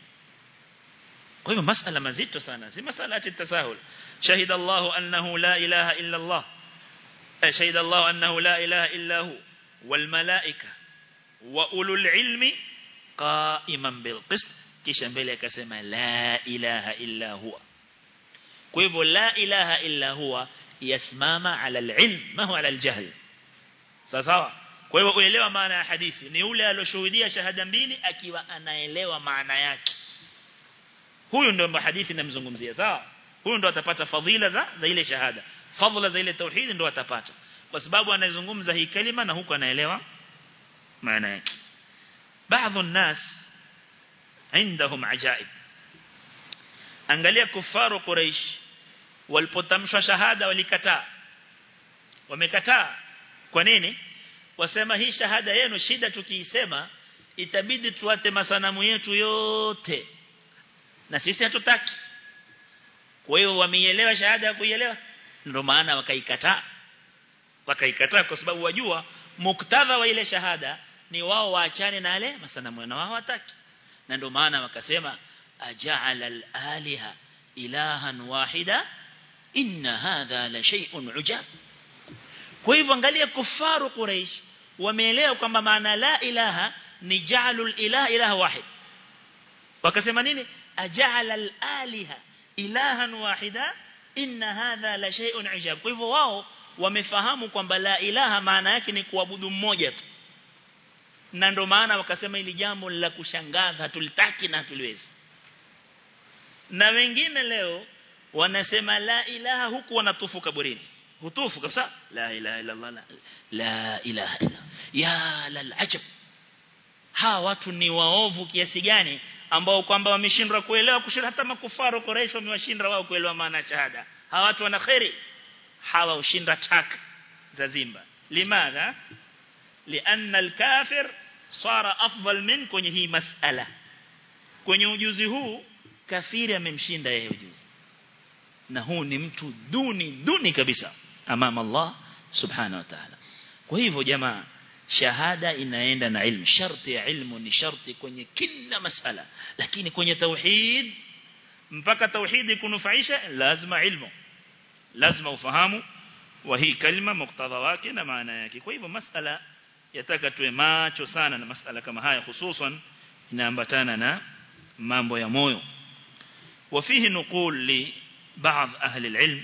قيمة مسألة مزيد سنة زي مسألة التساهل شهد الله أنه لا إله إلا الله شهد الله أنه لا إله إلا هو والملائكة وأولو العلم قائما بالقسط kisha mbele akasema la ilaha illa huwa kwa hivyo la ilaha illa huwa yasimama ala alilm ma huwa ala aljahl sawa kwa hivyo uelewa maana ya hadithi ni ule aliyoshuhudia shahada mbili akiwa anaelewa maana yake huyu ndio hadithi namzungumzia sawa huyu ndio atapata fadhila za za ile shahada fadhila za ile tauhid ndio atapata kwa sababu anazungumza hii kalima na huku anaelewa maana yake baadhi الناس عندهم عجائب angalia kufaru quraish walipotamshwa shahada walikataa wamekataa kwa nini wasema hii shahada yenu shida tukiisema itabidi tuate masanamu yetu yote na sisi hatutaki kwa hiyo wameielewa shahada ya kuielewa ndio maana wakaikataa wakaikataa kwa sababu wajua muktadha wa ile shahada ni wao waachane na yale masanamu na wao wataki na ndio maana wakasema aja'ala al-aliha ilahan wahida inna hadha la shay'un ujab kwa hivyo angalia kufaru quraish wameelewa kwamba maana la ilaha ni ja'alul ilaha ilaha wahid wakasema nini aja'ala al-aliha ilahan wahida inna hadha la shay'un ujab kwa hivyo wao wamefahamu kwamba la ilaha maana yake ni kuabudu mmoja tu na ndo maana wakasema ili jambo la kushangaza hatulitaki na hatuliwezi na wengine leo wanasema la ilaha huku wanatufu kaburini hutufu kabisa la ilaha illa Allah la, la ilaha illa ya lal ajab hawa watu ni waovu kiasi gani ambao kwamba wameshindwa kuelewa kushinda hata makufaru Quraysh wamewashinda wao kuelewa maana shahada hawa watu wana khairi hawa ushinda tak za zimba limadha لأن الكافر صار أفضل من kwenye hii masala kwenye ujuzi huu kafiri amemshinda yeye ujuzi na huu ni mtu duni duni kabisa amama Allah subhanahu wa ta'ala kwa hivyo jamaa shahada inaenda na ilmu sharti ya ilmu ni sharti kwenye kila masala lakini kwenye tauhid mpaka tauhidi kunufaisha lazima ilmu lazima ufahamu wa hii kalima muktadha wake na maana yake kwa hivyo masala yataka tuwe macho sana na masala kama haya hususan inaambatana na mambo ya moyo وفيه نقول لبعض أهل العلم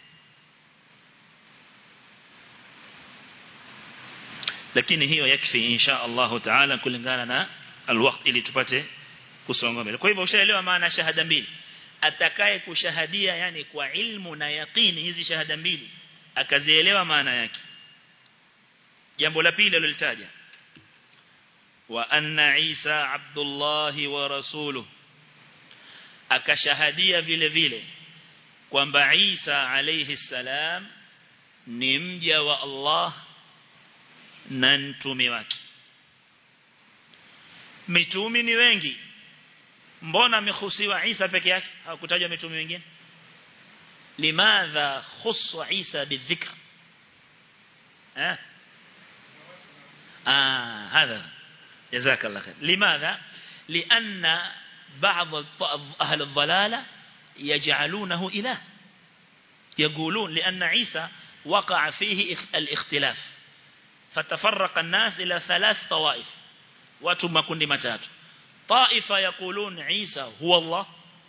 lakini hiyo yakfi insha Allah taala kulingana na alwaqt ili tupate kusonga mbele kwa hivyo ushaelewa maana shahada mbili atakaye kushahadia yani kwa ilmu na yaqini hizi shahada mbili akazielewa maana yake jambo la pili alilitaja wa anna Isa Abdullah wa rasuluhu akashahadia vile vile kwamba Isa alayhi salam ni mja wa Allah na mtume wake mitume ni wengi mbona amehusiwa Isa peke yake hakutajwa mitume wengine limadha khussa Isa bidhikr eh آه هذا جزاك الله خير لماذا لأن بعض أهل الضلالة يجعلونه إله يقولون لأن عيسى وقع فيه الاختلاف فتفرق الناس إلى ثلاث طوائف واتم كن متات طائفة يقولون عيسى هو الله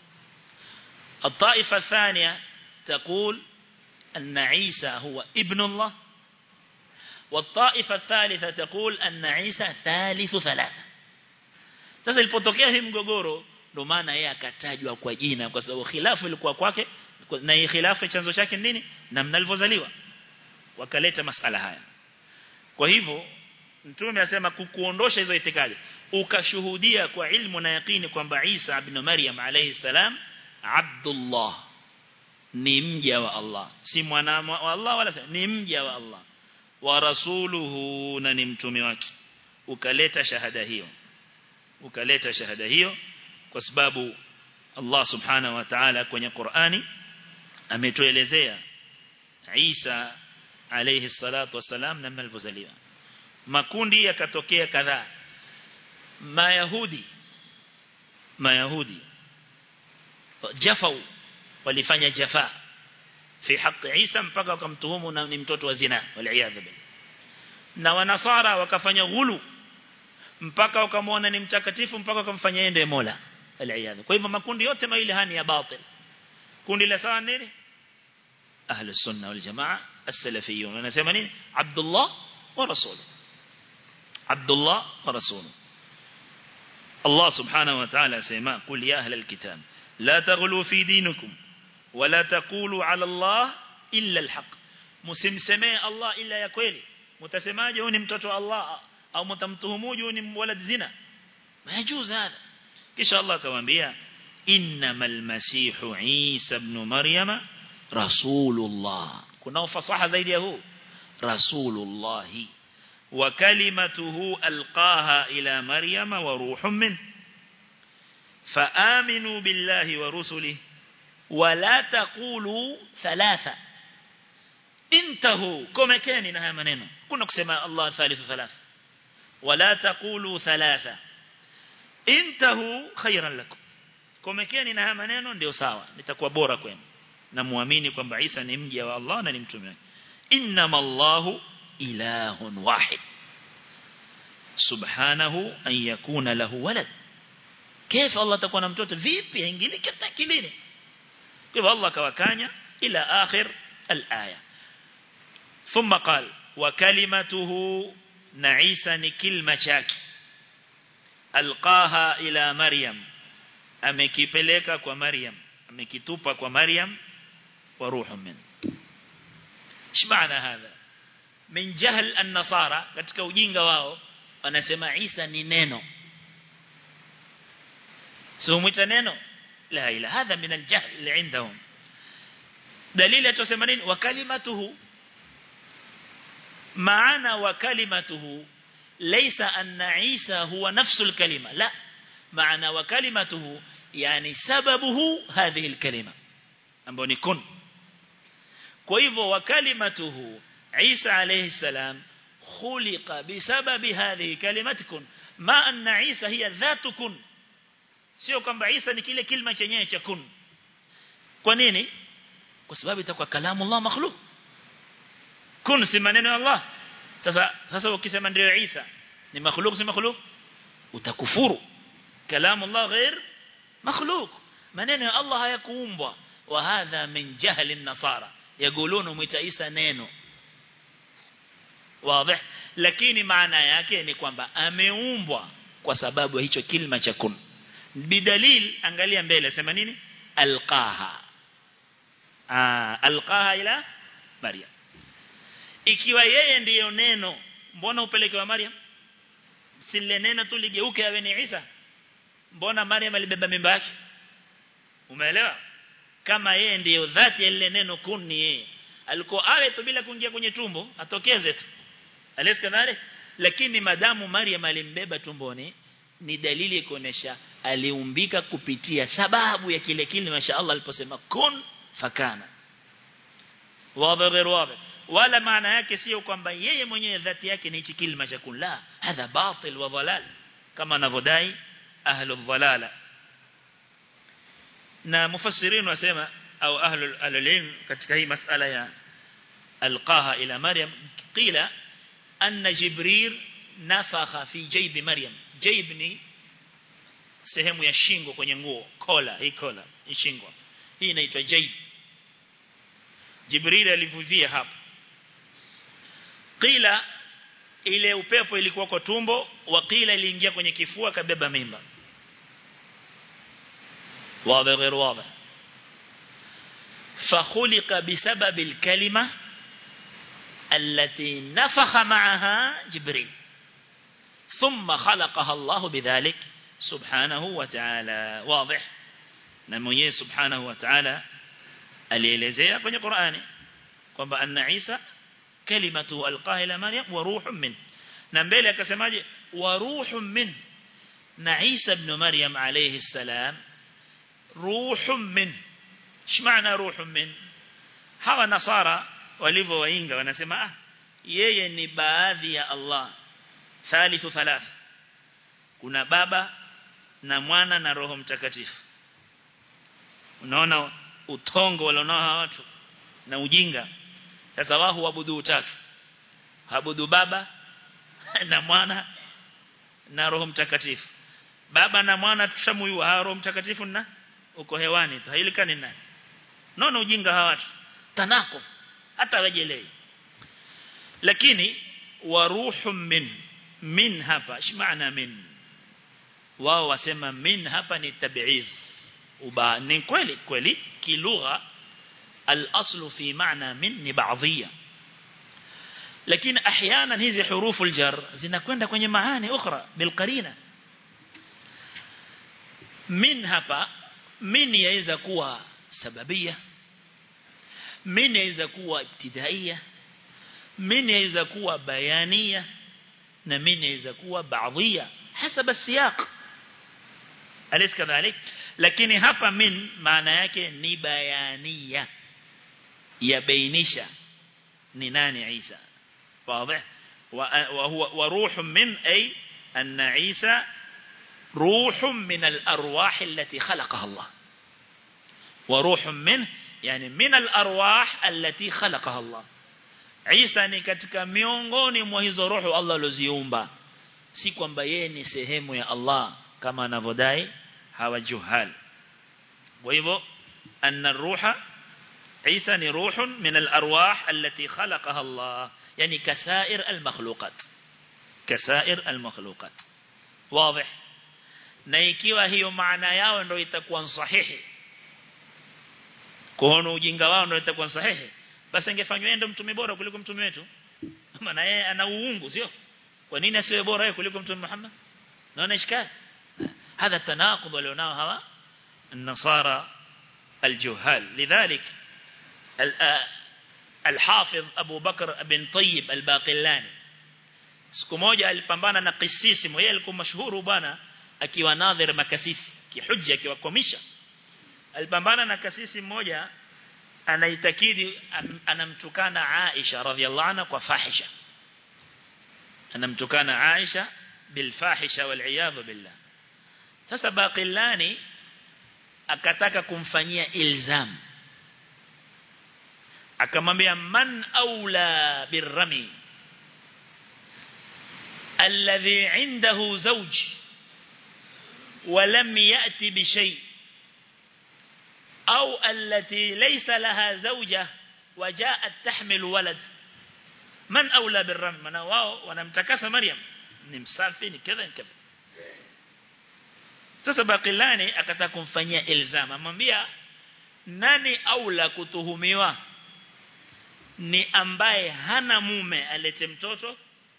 الطائفة الثانية تقول أن عيسى هو ابن الله والطائفة الثالثة تقول أن عيسى ثالث ثلاثة sasa ilipotokea hii mgogoro ndio maana yeye akatajwa kwa jina kwa sababu khilafu ilikuwa kwake na hii khilafu chanzo chake nini namna alivyozaliwa wakaleta masala haya kwa hivyo mtume asema kukuondosha hizo itikadi ukashuhudia kwa ilmu na yakini kwamba Isa ibn Maryam alayhi salam Abdullah ni mja wa Allah si mwana wa Allah wala ni mja wa Allah wa rasuluhu na ni mtume wake ukaleta shahada hiyo ukaleta shahada hiyo kwa sababu Allah subhanahu wa ta'ala kwenye Qur'ani ametuelezea Isa alayhi salatu wasalam namna alivyozaliwa makundi yakatokea kadhaa mayahudi mayahudi jafau walifanya jafa fi haki Isa mpaka wakamtuhumu na ni mtoto wa zina waliaadha billah na wanasara wakafanya ghulu mpaka wakamwona ni mtakatifu mpaka wakamfanya ende Mola aliaadha kwa hivyo makundi yote mawili hani ya batil kundi la sawa nini ahli sunna wal jamaa as-salafiyun wanasema nini Abdullah wa rasul Abdullah wa rasul Allah subhanahu wa ta'ala sema qul ya ahli al-kitab la taghlu fi dinikum wala taqulu ala Allah illa al-haq msimsemee Allah illa ya kweli mtasemaje huyu ni mtoto wa Allah au mtamtuhumuje huyu ni walad zina majuz hada kisha Allah akamwambia innamal masihu Isa ibn Maryama rasulullah kuna ufasaha zaidi ya huu rasulullah wa kalimatuhu alqaha ila maryama wa ruhun min فآمنوا بالله ورسله ولا تقولوا ثلاثة انتهوا كما كان نها منeno kuna kusema Allah thalithu thalatha wala taqulu thalatha intahu khayran lakum komekeni na haya maneno ndio sawa nitakuwa bora kwenu na muamini kwamba Isa ni mja wa Allah na ni mtume wake innamallahu ilahun wahid subhanahu an yakuna lahu walad كيف الله تكون na mtoto vipi haingiliki hata kilini kwa hivyo Allah kawakanya ila akhir al-aya thumma qala wa kalimatuhu na Isa ni kilma chake alqaha ila Maryam amekipeleka kwa Maryam amekitupa kwa Maryam wa ruhu min shmaana hadha min jahl an-nasara katika ujinga wao wanasema Isa ni neno sio mwita neno la ila hadha min al-jahl indahum dalili atusema nini wa kalimatuhu maana wa kalimatuhu laysa anna Isa huwa nafsu al-kalima la maana wa kalimatuhu yani sababuhu hadhihi al-kalima ambayo ni kun kwa hivyo wa kalimatuhu Isa alayhi salam khuliqa bisababi hadhihi kalimati kun ma anna Isa hiya dhatu kun sio kwamba Isa ni kile kilima chenyewe cha kun kwa nini kwa sababu itakuwa kalamu Allah makhluq kun si maneno ya Allah sasa sasa ukisema ndio Isa ni makhluq si makhluq utakufuru kalamu Allah ghair makhluq maneno ya Allah hayakuumbwa wa hadha min jahli an-nasara yaquluna mwita Isa neno wazi lakini maana yake ni kwamba ameumbwa kwa sababu hicho kilima cha kun bidalil angalia mbele sema nini alqaha ah alqaha ila maryam ikiwa yeye ndiyo neno mbona upeleke wa maryam sile neno tu ligeuke awe ni Isa mbona maryam alibeba mimba yake umeelewa kama yeye ndiyo dhati ya ile neno kun ni yeye alikuwa awe tu bila kuingia kwenye tumbo atokeze tu aleskadhari lakini madamu maryam alimbeba tumboni ni dalili kuonesha aliumbika kupitia sababu ya kile kile masha Allah aliposema kun fakana wazi غير واضح wala maana yake sio kwamba yeye mwenyewe dhati yake ni hichi kilima cha kun la hadha batil wa dhalal kama anavodai ahlul dhalala na mufassirin wasema au ahlul ilm katika hii masala ya alqaha ila maryam qila anna jibril nafakha fi jayb maryam jayb ni sehemu ya shingo kwenye nguo kola hii kola hii shingo hii inaitwa jayb jibril alivuvia hapo qila ile upepo ilikuwa kwa tumbo wakila iliingia kwenye kifua kabeba mimba واضح غير واضح فخلق بسبب الكلمة التي نفخ معها جبريل ثم خلقها الله بذلك سبحانه وتعالى واضح نمويه سبحانه وتعالى alielezea kwenye Qur'ani kwamba anna Isa kalimatu alqaha ila Maryam wa ruhun min na mbele akasemaje wa ruhun min na Isa ibn Maryam alayhi salam ruhun min shmaana ruhun min hawa nasara walivyo wainga wanasema ah yeye ni baadhi ya Allah thalithu thalatha kuna baba na mwana na roho mtakatifu unaona utongo walionao watu na ujinga sasa wao huabudu utatu habudu baba na mwana na roho mtakatifu baba na mwana tushamuyua roho mtakatifu na uko hewani tu hailikani nani naona ujinga hawa watu tanako hata wajelei lakini wa ruhum min min hapa shmaana min wao wasema min hapa ni tabiiz uba ni kweli kweli kilugha al-aslu fi maana min ni baadhia lakini احيانا hizi hurufu al-jar zinakwenda kwenye maana ukhra bilqarina min hapa min yaweza kuwa sababia min yaweza kuwa ibtidaia min yaweza kuwa bayania na min inaweza kuwa baadhia hasaba siyaq alis kadhalik lakini hapa min maana yake ni bayania yabainisha ni nani Isa واضح وهو وروح من أي أن عيسى روح من الأرواح التي خلقها الله وروح منه يعني من الأرواح التي خلقها الله Isa ni katika miongoni mwa hizo roho Allah alizoziumba si kwamba yeye ni sehemu ya Allah kama anavodai hawa juhal kwa hivyo anna ruha Isa ni ruhun min al-arwah allati khalaqaha Allah yani kasair al-makhluqat kasair al-makhluqat wazi na ikiwa hiyo maana yao ndio itakuwa sahihi kuona ujinga wao ndio itakuwa sahihi basi angefanywa yeye ndo mtume bora kuliko mtume wetu maana yeye ana uungu sio kwa nini asiwe bora yeye kuliko mtume Muhammad naona ishkali هذا التناقض walionao hawa النصارى الجهال لذلك الحافظ أبو بكر بن طيب الباقلاني siku moja alipambana na kisisi mmoja alikuwa mashuhuru bwana akiwa nadhir makasisi kihujja akiwakomisha alipambana na kasisi mmoja anaitakidi anamtukana Aisha radhiallahu anha kwa fahisha anamtukana Aisha bilfahisha wal billah sasa Baqillani akataka kumfanyia ilzam akamwambia man aula birrami alladhi indahu zawj ولم يأتي بشيء أو التي ليس لها زوجة وجاءت تحمل ولد من أولى بالرمي من واو ونمتكس مريم نمسافين كذا كذا sasa Bakilani akataka kumfanyia ilzam amwambia nani aula kutuhumiwa ni ambaye hana mume alete mtoto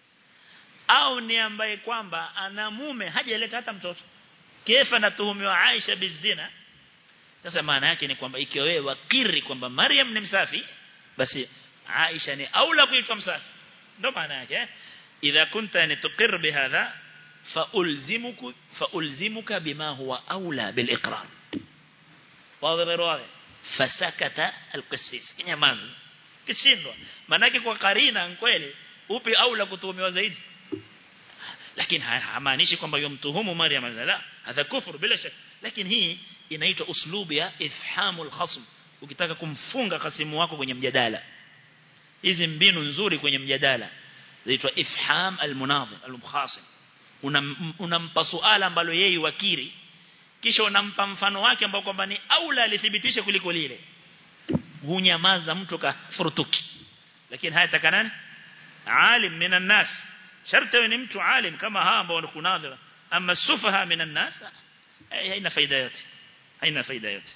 au ni ambaye kwamba ana mume hajaleta hata mtoto kefa natuhumiwa Aisha bizina sasa maana yake ni kwamba ikiwa wewe wakiri kwamba Maryam ni msafi basi Aisha ni aula kuitwa msafi ndio maana yake idha kunta yani tuqir bihadha فألزمك فألزمك بما هو أولى بالإقرار واضح واضح فسكت القسيس kinyamaza kishindwa manake kwa karina kweli upi aula kutuhumiwa zaidi lakini hamaanishi kwamba yomtuhumu Maryam la hadha kufur bila shaka lakini hii inaitwa uslubu ya ifhamul khasm ukitaka kumfunga kasimu wako kwenye mjadala hizi mbinu nzuri kwenye mjadala zinaitwa ifham almunadhir almukhasim unampa suala ambalo yeye wakiri kisha unampa mfano wake ambao kwamba ni aula alithibitisha kuliko lile hunyamaza mtu kafurutuki lakini haya takanani alim minan nas sharti ni mtu alim kama hawa ambao wanakunadhira ama sufaha minan nas haina faida yote haina faida yote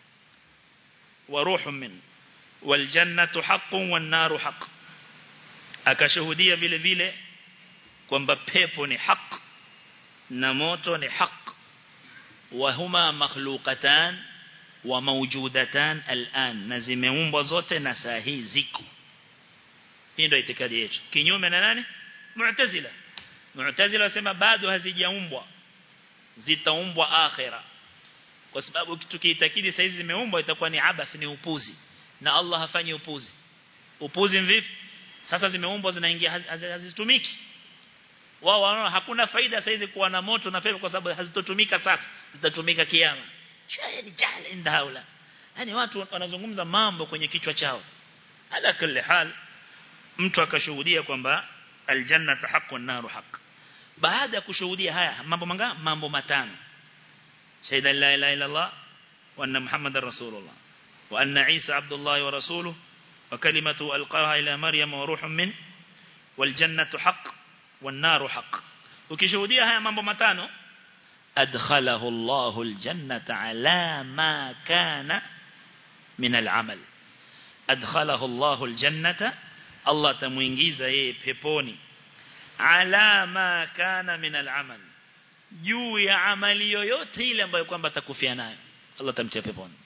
wa ruhu min wal jannatu haqqun wan naru haqq akashuhudia vile vile kwamba pepo ni haq na moto ni haq wa huma makhluqatan wa mawjudatan al'an na zimeumbwa zote na saa hii ziko hii ndio itikadi yetu kinyume na nani mu'tazila mu'tazila wasema bado hazijaumbwa zitaumbwa akhira kwa sababu tukiitakidi saa hizi zimeumbwa itakuwa ni abath ni upuzi na Allah hafanyi upuzi upuzi vipi sasa zimeumbwa zinaingia hazitumiki wao wanaona hakuna faida saizi kuwa na moto na pepo kwa sababu hazitotumika sasa zitatumika kiyama shaya ni jahl inda haula yani watu wanazungumza mambo kwenye kichwa chao ala kulli hal mtu akashuhudia kwamba aljanna haqqun naru haqq baada ya kushuhudia haya mambo manga mambo matano shahida la ilaha illa allah wa anna muhammadar rasulullah wa anna isa abdullah wa rasuluhu wa kalimatu alqaha ila maryam wa ruhun min wal jannatu haqq والنار حق ukishuhudia haya mambo matano adkhalahu Allahu aljannata ala ma kana min al'amal adkhalahu Allahu aljannata Allah tamuingiza yeye peponi ala ma kana min al'amal juu ya amali yoyote ile ambayo kwamba atakufia nayo Allah tamtia peponi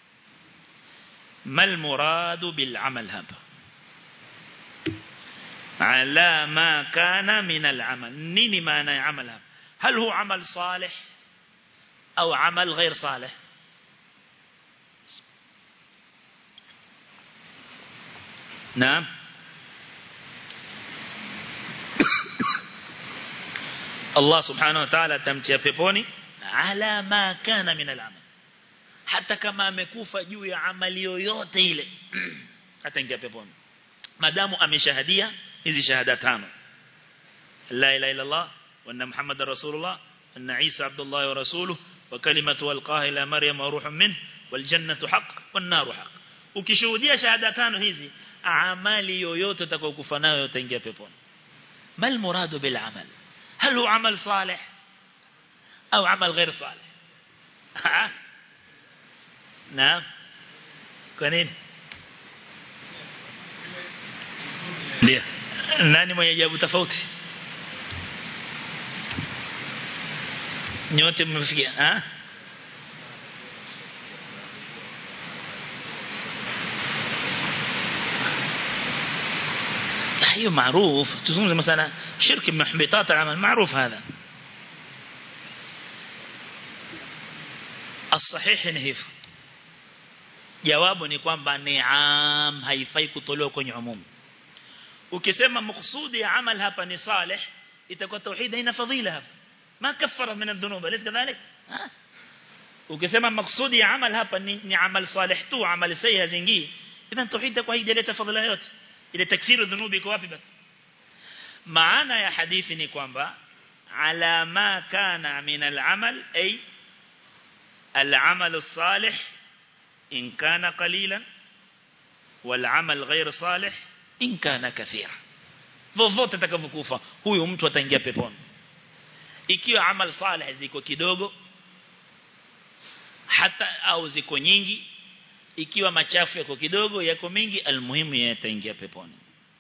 mal muradu bil amal hapa ala ma kana min al-amal nini maana ya amal hapa hal hu amal salih au amal ghair salih نعم Allah subhanahu wa ta'ala atamtia peponi ala ma kana min al-amal hata kama amekufa juu ya amali yoyote ile ataingia peponi madamu ameshahadia hizi shahada tano la ilaha illa Allah wa anna muhammadar rasulullah anna isa abdullah wa rasuluhu wa kalimatu alqaha ila maryam wa ruhun min wal jannatu haqq wan naru haqq ukishuhudia shahada tano hizi amali yoyote utakayokufa nayo utaingia peponi mal muradu bil amal هل هو عمل صالح أو عمل غير صالح نعم كنين ndio nani mwenye jawabu tofauti nyote mmefikia ah hiyo maarufu tuzungumze مثلا شرك من محبطات العمل معروف هذا الصحيح ni hivyo jawabu ni kwamba ni'am haifai kutolewa kwenye umum ukisema maksudi ya amal hapa ni salih itakuwa tauhid haina fadhila hapa ma kaffara min adh-dhunub alaysa kadhalik ukisema maksudi ya amal hapa ni, ni amal salih tu amal sayyi hazingii idhan tauhid itakuwa haijaleta fadhila yote ile takfiru dhunubi iko wapi basi maana ya hadithi ni kwamba ala ma kana min al-amal ay al-amal as-salih in kana qalilan wal amal ghayr salih in kana kathira vovote atakavyokufa huyu mtu ataingia peponi ikiwa amal salih ziko kidogo hata au ziko nyingi ikiwa machafu yako kidogo yako mingi almuhimu yataingia peponi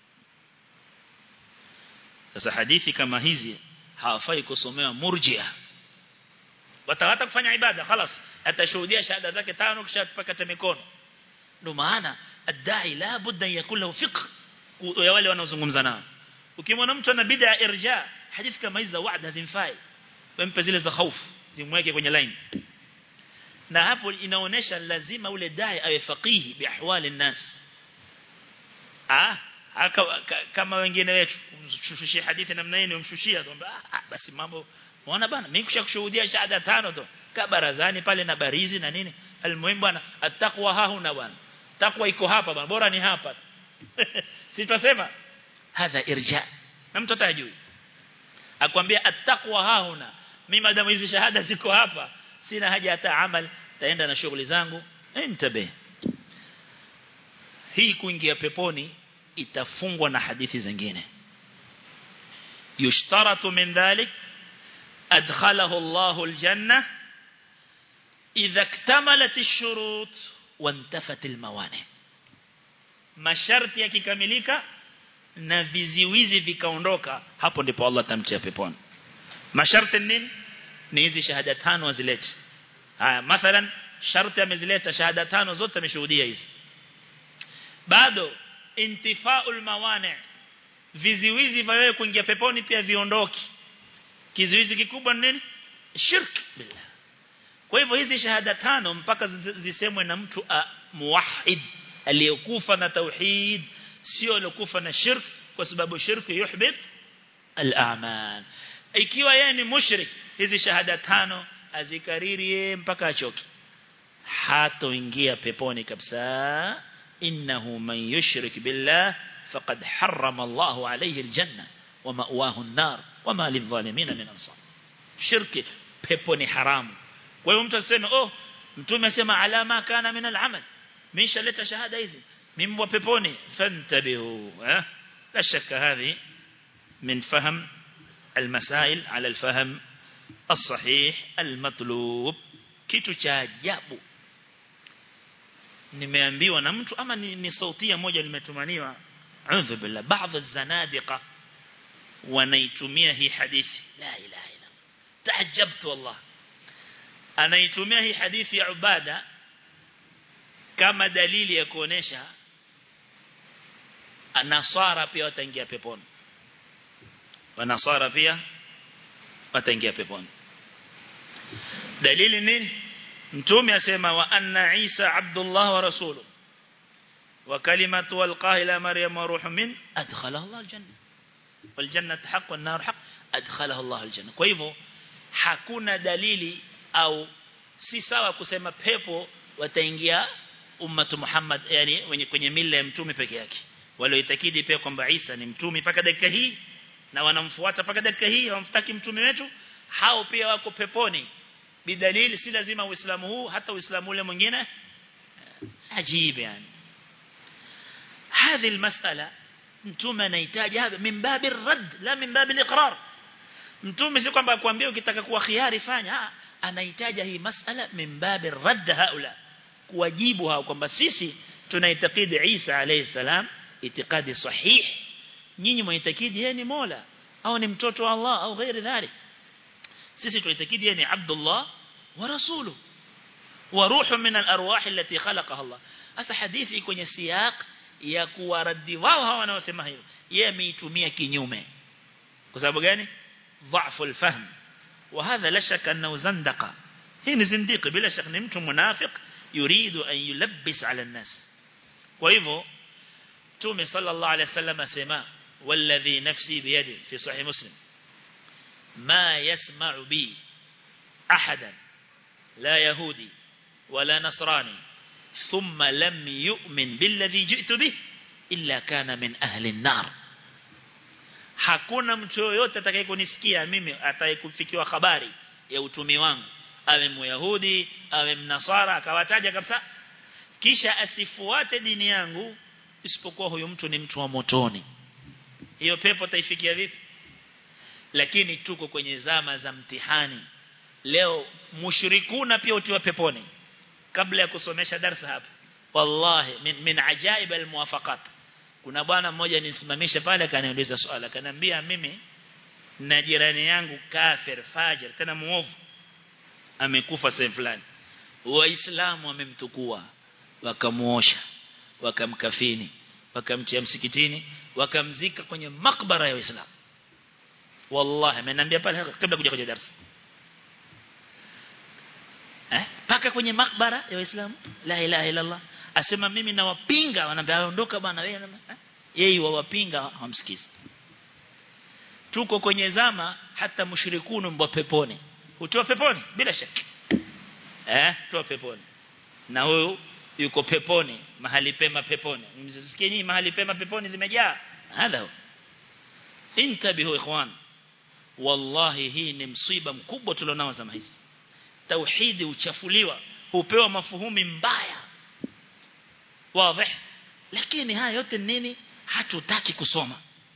sasa hadithi kama hizi hawafai kusomewa murjia watawata kufanya ibada خلاص atashuhudia shahada zake tano kisha tupakata mikono ndio maana adai la budda yakun lahu fiqh ya wale wanaozungumza nao ukimwona mtu ana bid'a irja hadithi kama hizi za wa'da zimfai wempe zile za hofu zimweke kwenye line na hapo inaonesha lazima ule dai awe faqihi bi ahwali nas ah haka, kama wengine wetu umshushie hadithi namna hii umshushia kwamba ah, basi mambo unaona bana mimi kushakushuhudia shahada tano tu ka barazani pale na barizi na nini almuhimu bwana attaqwa hahuna bwana takwa iko hapa bwana bora ni hapa si tutasema hadha irja na mtu atajui akwambia attaqwa hahuna mimi madamu hizi shahada ziko hapa sina haja hata amal taenda na shughuli zangu intabe hii kuingia peponi itafungwa na hadithi zingine yushtaratu min dhalik adkhalahu Allahu aljanna idha iktamalat ash-shurut wantafat al-mawani masharti yakikamilika na viziwizi vikaondoka hapo ndipo Allah tamtia peponi masharti nini ni hizi shahada tano azilete haya mathalan sharti amezileta shahada tano zote ameshuhudia hizi bado intifaul mawani viziwizi vya wewe kuingia peponi pia viondoki kizuizi kikubwa ni nini shirk billah kwa hivyo hizi shahada tano mpaka zisemwe na mtu muwahid aliyekufa na tauhid sio aliyokufa na shirk kwa sababu shirk yuhbit al-a'mal ikiwa yeye ni mushrik hizi shahada tano azikariri mpaka achoki hatoingia peponi kabisa innahu man yushrik billah faqad harrama Allahu alayhi aljanna wa ma'wahu an-nar wa ma lidh-dhalimin min ansar shirki pepo ni haramu kwa hiyo mtu aseme oh mtume asema alama kana min al-amal mishaleta shahada hizi mimi wa peponi fantabihu eh la shakka hadhi min fahm المسائل على الفهم الصحيح المطلوب kitu cha ajabu nimeambiwa na mtu ama ni, ni sautia moja nimetumaniwa a'udhu billah baadhi zanadiqa wanaitumia hii hadithi la ilaha illa taajabtu wallah anaitumia hii hadithi ya ubada kama dalili ya kuonesha nasara pia wataingia peponi wanasara pia wataingia peponi dalili nini mtume asema wa anna Isa Abdullah wa rasuluhu wa kalimatu alqaha ila Maryam wa ruhu min adkhalahu Allah aljanna wal jannatu haqq wan nar haqq adkhalahu Allah aljanna kwa hivyo hakuna dalili au si sawa kusema pepo wataingia ummatu Muhammad yani wenye kwenye mila ya mtume peke yake walioitakidi pia kwamba Isa ni mtume mpaka dakika hii na wanamfuata mpaka dakika hii hawamtaki mtume wetu hao pia wako peponi bidalili si lazima uislamu huu hata uislamu ule mwingine ajibu yani هذه المسألة mtume anahitaji hapa min babi rad la min babi al-iqrar mtume si kwamba akwambia ukitaka kuwa khiari fanya anahitaji hii masala min babi rad haula kuwajibu hao kwamba sisi tunaitakidi Isa alayhi salam itikadi sahih nyinyi mwitakidi yeye ni Mola au ni mtoto wa Allah au ghairi dhalik sisi tunaitakidi yeye ni Abdullah wa rasuluhu wa ruhu min al-arwah allati khalaqaha Allah asa hadithi kwenye siyaq ya kuwaradi wao hawa wanaosema hivyo yeye ameitumia kinyume kwa sababu gani dhaifu alfahm wa hadha la shaka annahu zandaqa hii ni zindiki bila shaka ni mtu munafiq yuridu an yulabbis ala an-nas kwa hivyo tume sallallahu alayhi wasallam asema والذي نفسي بيده في صحيح مسلم ما يسمع بي أحدا لا يهودي ولا نصراني ثم لم يؤمن بالذي جئت به إلا كان من أهل النار hakuna mtu yoyote atakayekunisikia mimi atakayekufikiwa habari ya utumi wangu awe myahudi awe mnasara akawataja kabisa kisha asifuate dini yangu isipokuwa huyo mtu ni mtu wa motoni hiyo pepo taifikia vipi lakini tuko kwenye zama za mtihani leo mushrikuna pia utiwa peponi kabla ya kusomesha darasa hapa wallahi min, min ajaib almuwafaqat kuna bwana mmoja nisimamisha pale akaniuliza swala akaniambia mimi na jirani yangu kafir fajir tena muovu amekufa sehemu fulani waislamu wamemtukua wakamuosha wakamkafini wakamtia msikitini wakamzika kwenye makbara ya waislamu wallahi ameniambia pale kabla kuja kwenye darasa eh paka kwenye makbara ya waislamu la ilaha illa allah asema mimi nawapinga wanaambia ondoka bwana wewe eh? yeye wawapinga hamsikizi tuko kwenye zama hata mushrikunu mbwa peponi utoa peponi bila shaka eh toa peponi na huyu yuko peponi mahali pema peponi msisikie nyinyi mahali pema peponi zimejaa hadha intabihu ikhwan wallahi hii ni msiba mkubwa tulionao zama hizi tauhidi uchafuliwa hupewa mafuhumi mbaya wazi lakini haya yote nini hatutaki kusoma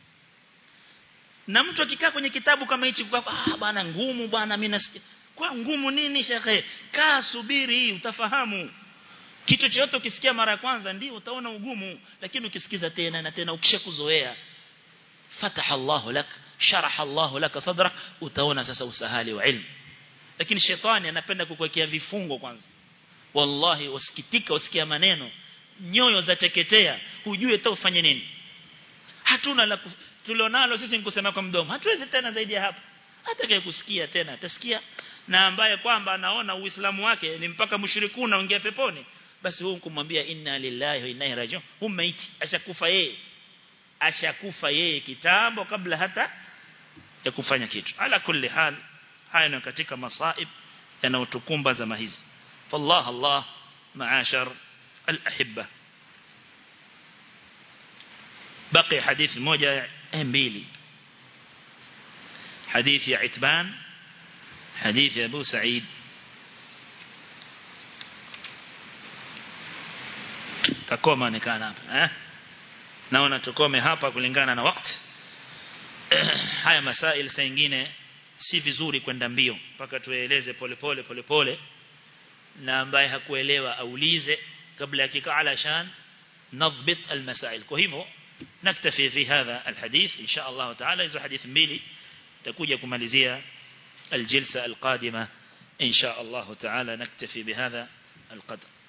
na mtu akikaa kwenye kitabu kama hichi ah bwana ngumu bwana mimi nasikia kwa ngumu nini shekhe kaa subiri utafahamu kitu chochote ukisikia mara ya kwanza ndio utaona ugumu lakini ukisikiza tena na tena ukishakuzoea fataha Allahu lak sharaha Allahu lak sadrak utaona sasa usahali wa ilmu lakini shetani anapenda kukuwekea vifungo kwanza wallahi usikitika usikia maneno nyoyo za teketea hujue hata ufanye nini hatuna la tulionalo sisi ni kusema kwa mdomo hatuwezi tena zaidi ya hapo atakaye kusikia tena atasikia na ambaye kwamba anaona uislamu wake ni mpaka mushrikuna ongea peponi basi huyu kumwambia inna lillahi wa inna ilaihi rajiun huyu maiti ashakufa yeye ashakufa yeye kitambo kabla hata ya kufanya kitu ala kulli hal haya ni katika masaib yanayotukumba zama hizi fallah allah maashar al-ahibba بقي حديث موجة mbili حديث يا عتبان حديث يا أبو سعيد takoma onekana hapa eh naona tukome hapa kulingana na wakati haya masail saa nyingine si vizuri kwenda mbio mpaka tueleze polepole polepole na ambaye hakuelewa aulize kabla ya kikaa alashan nadhbit almasail kwa hivyo نكتفي في هذا الحديث إن شاء الله تعالى إذا حديث ميلي تكوجة كماليزية الجلسة القادمة إن شاء الله تعالى نكتفي بهذا القدر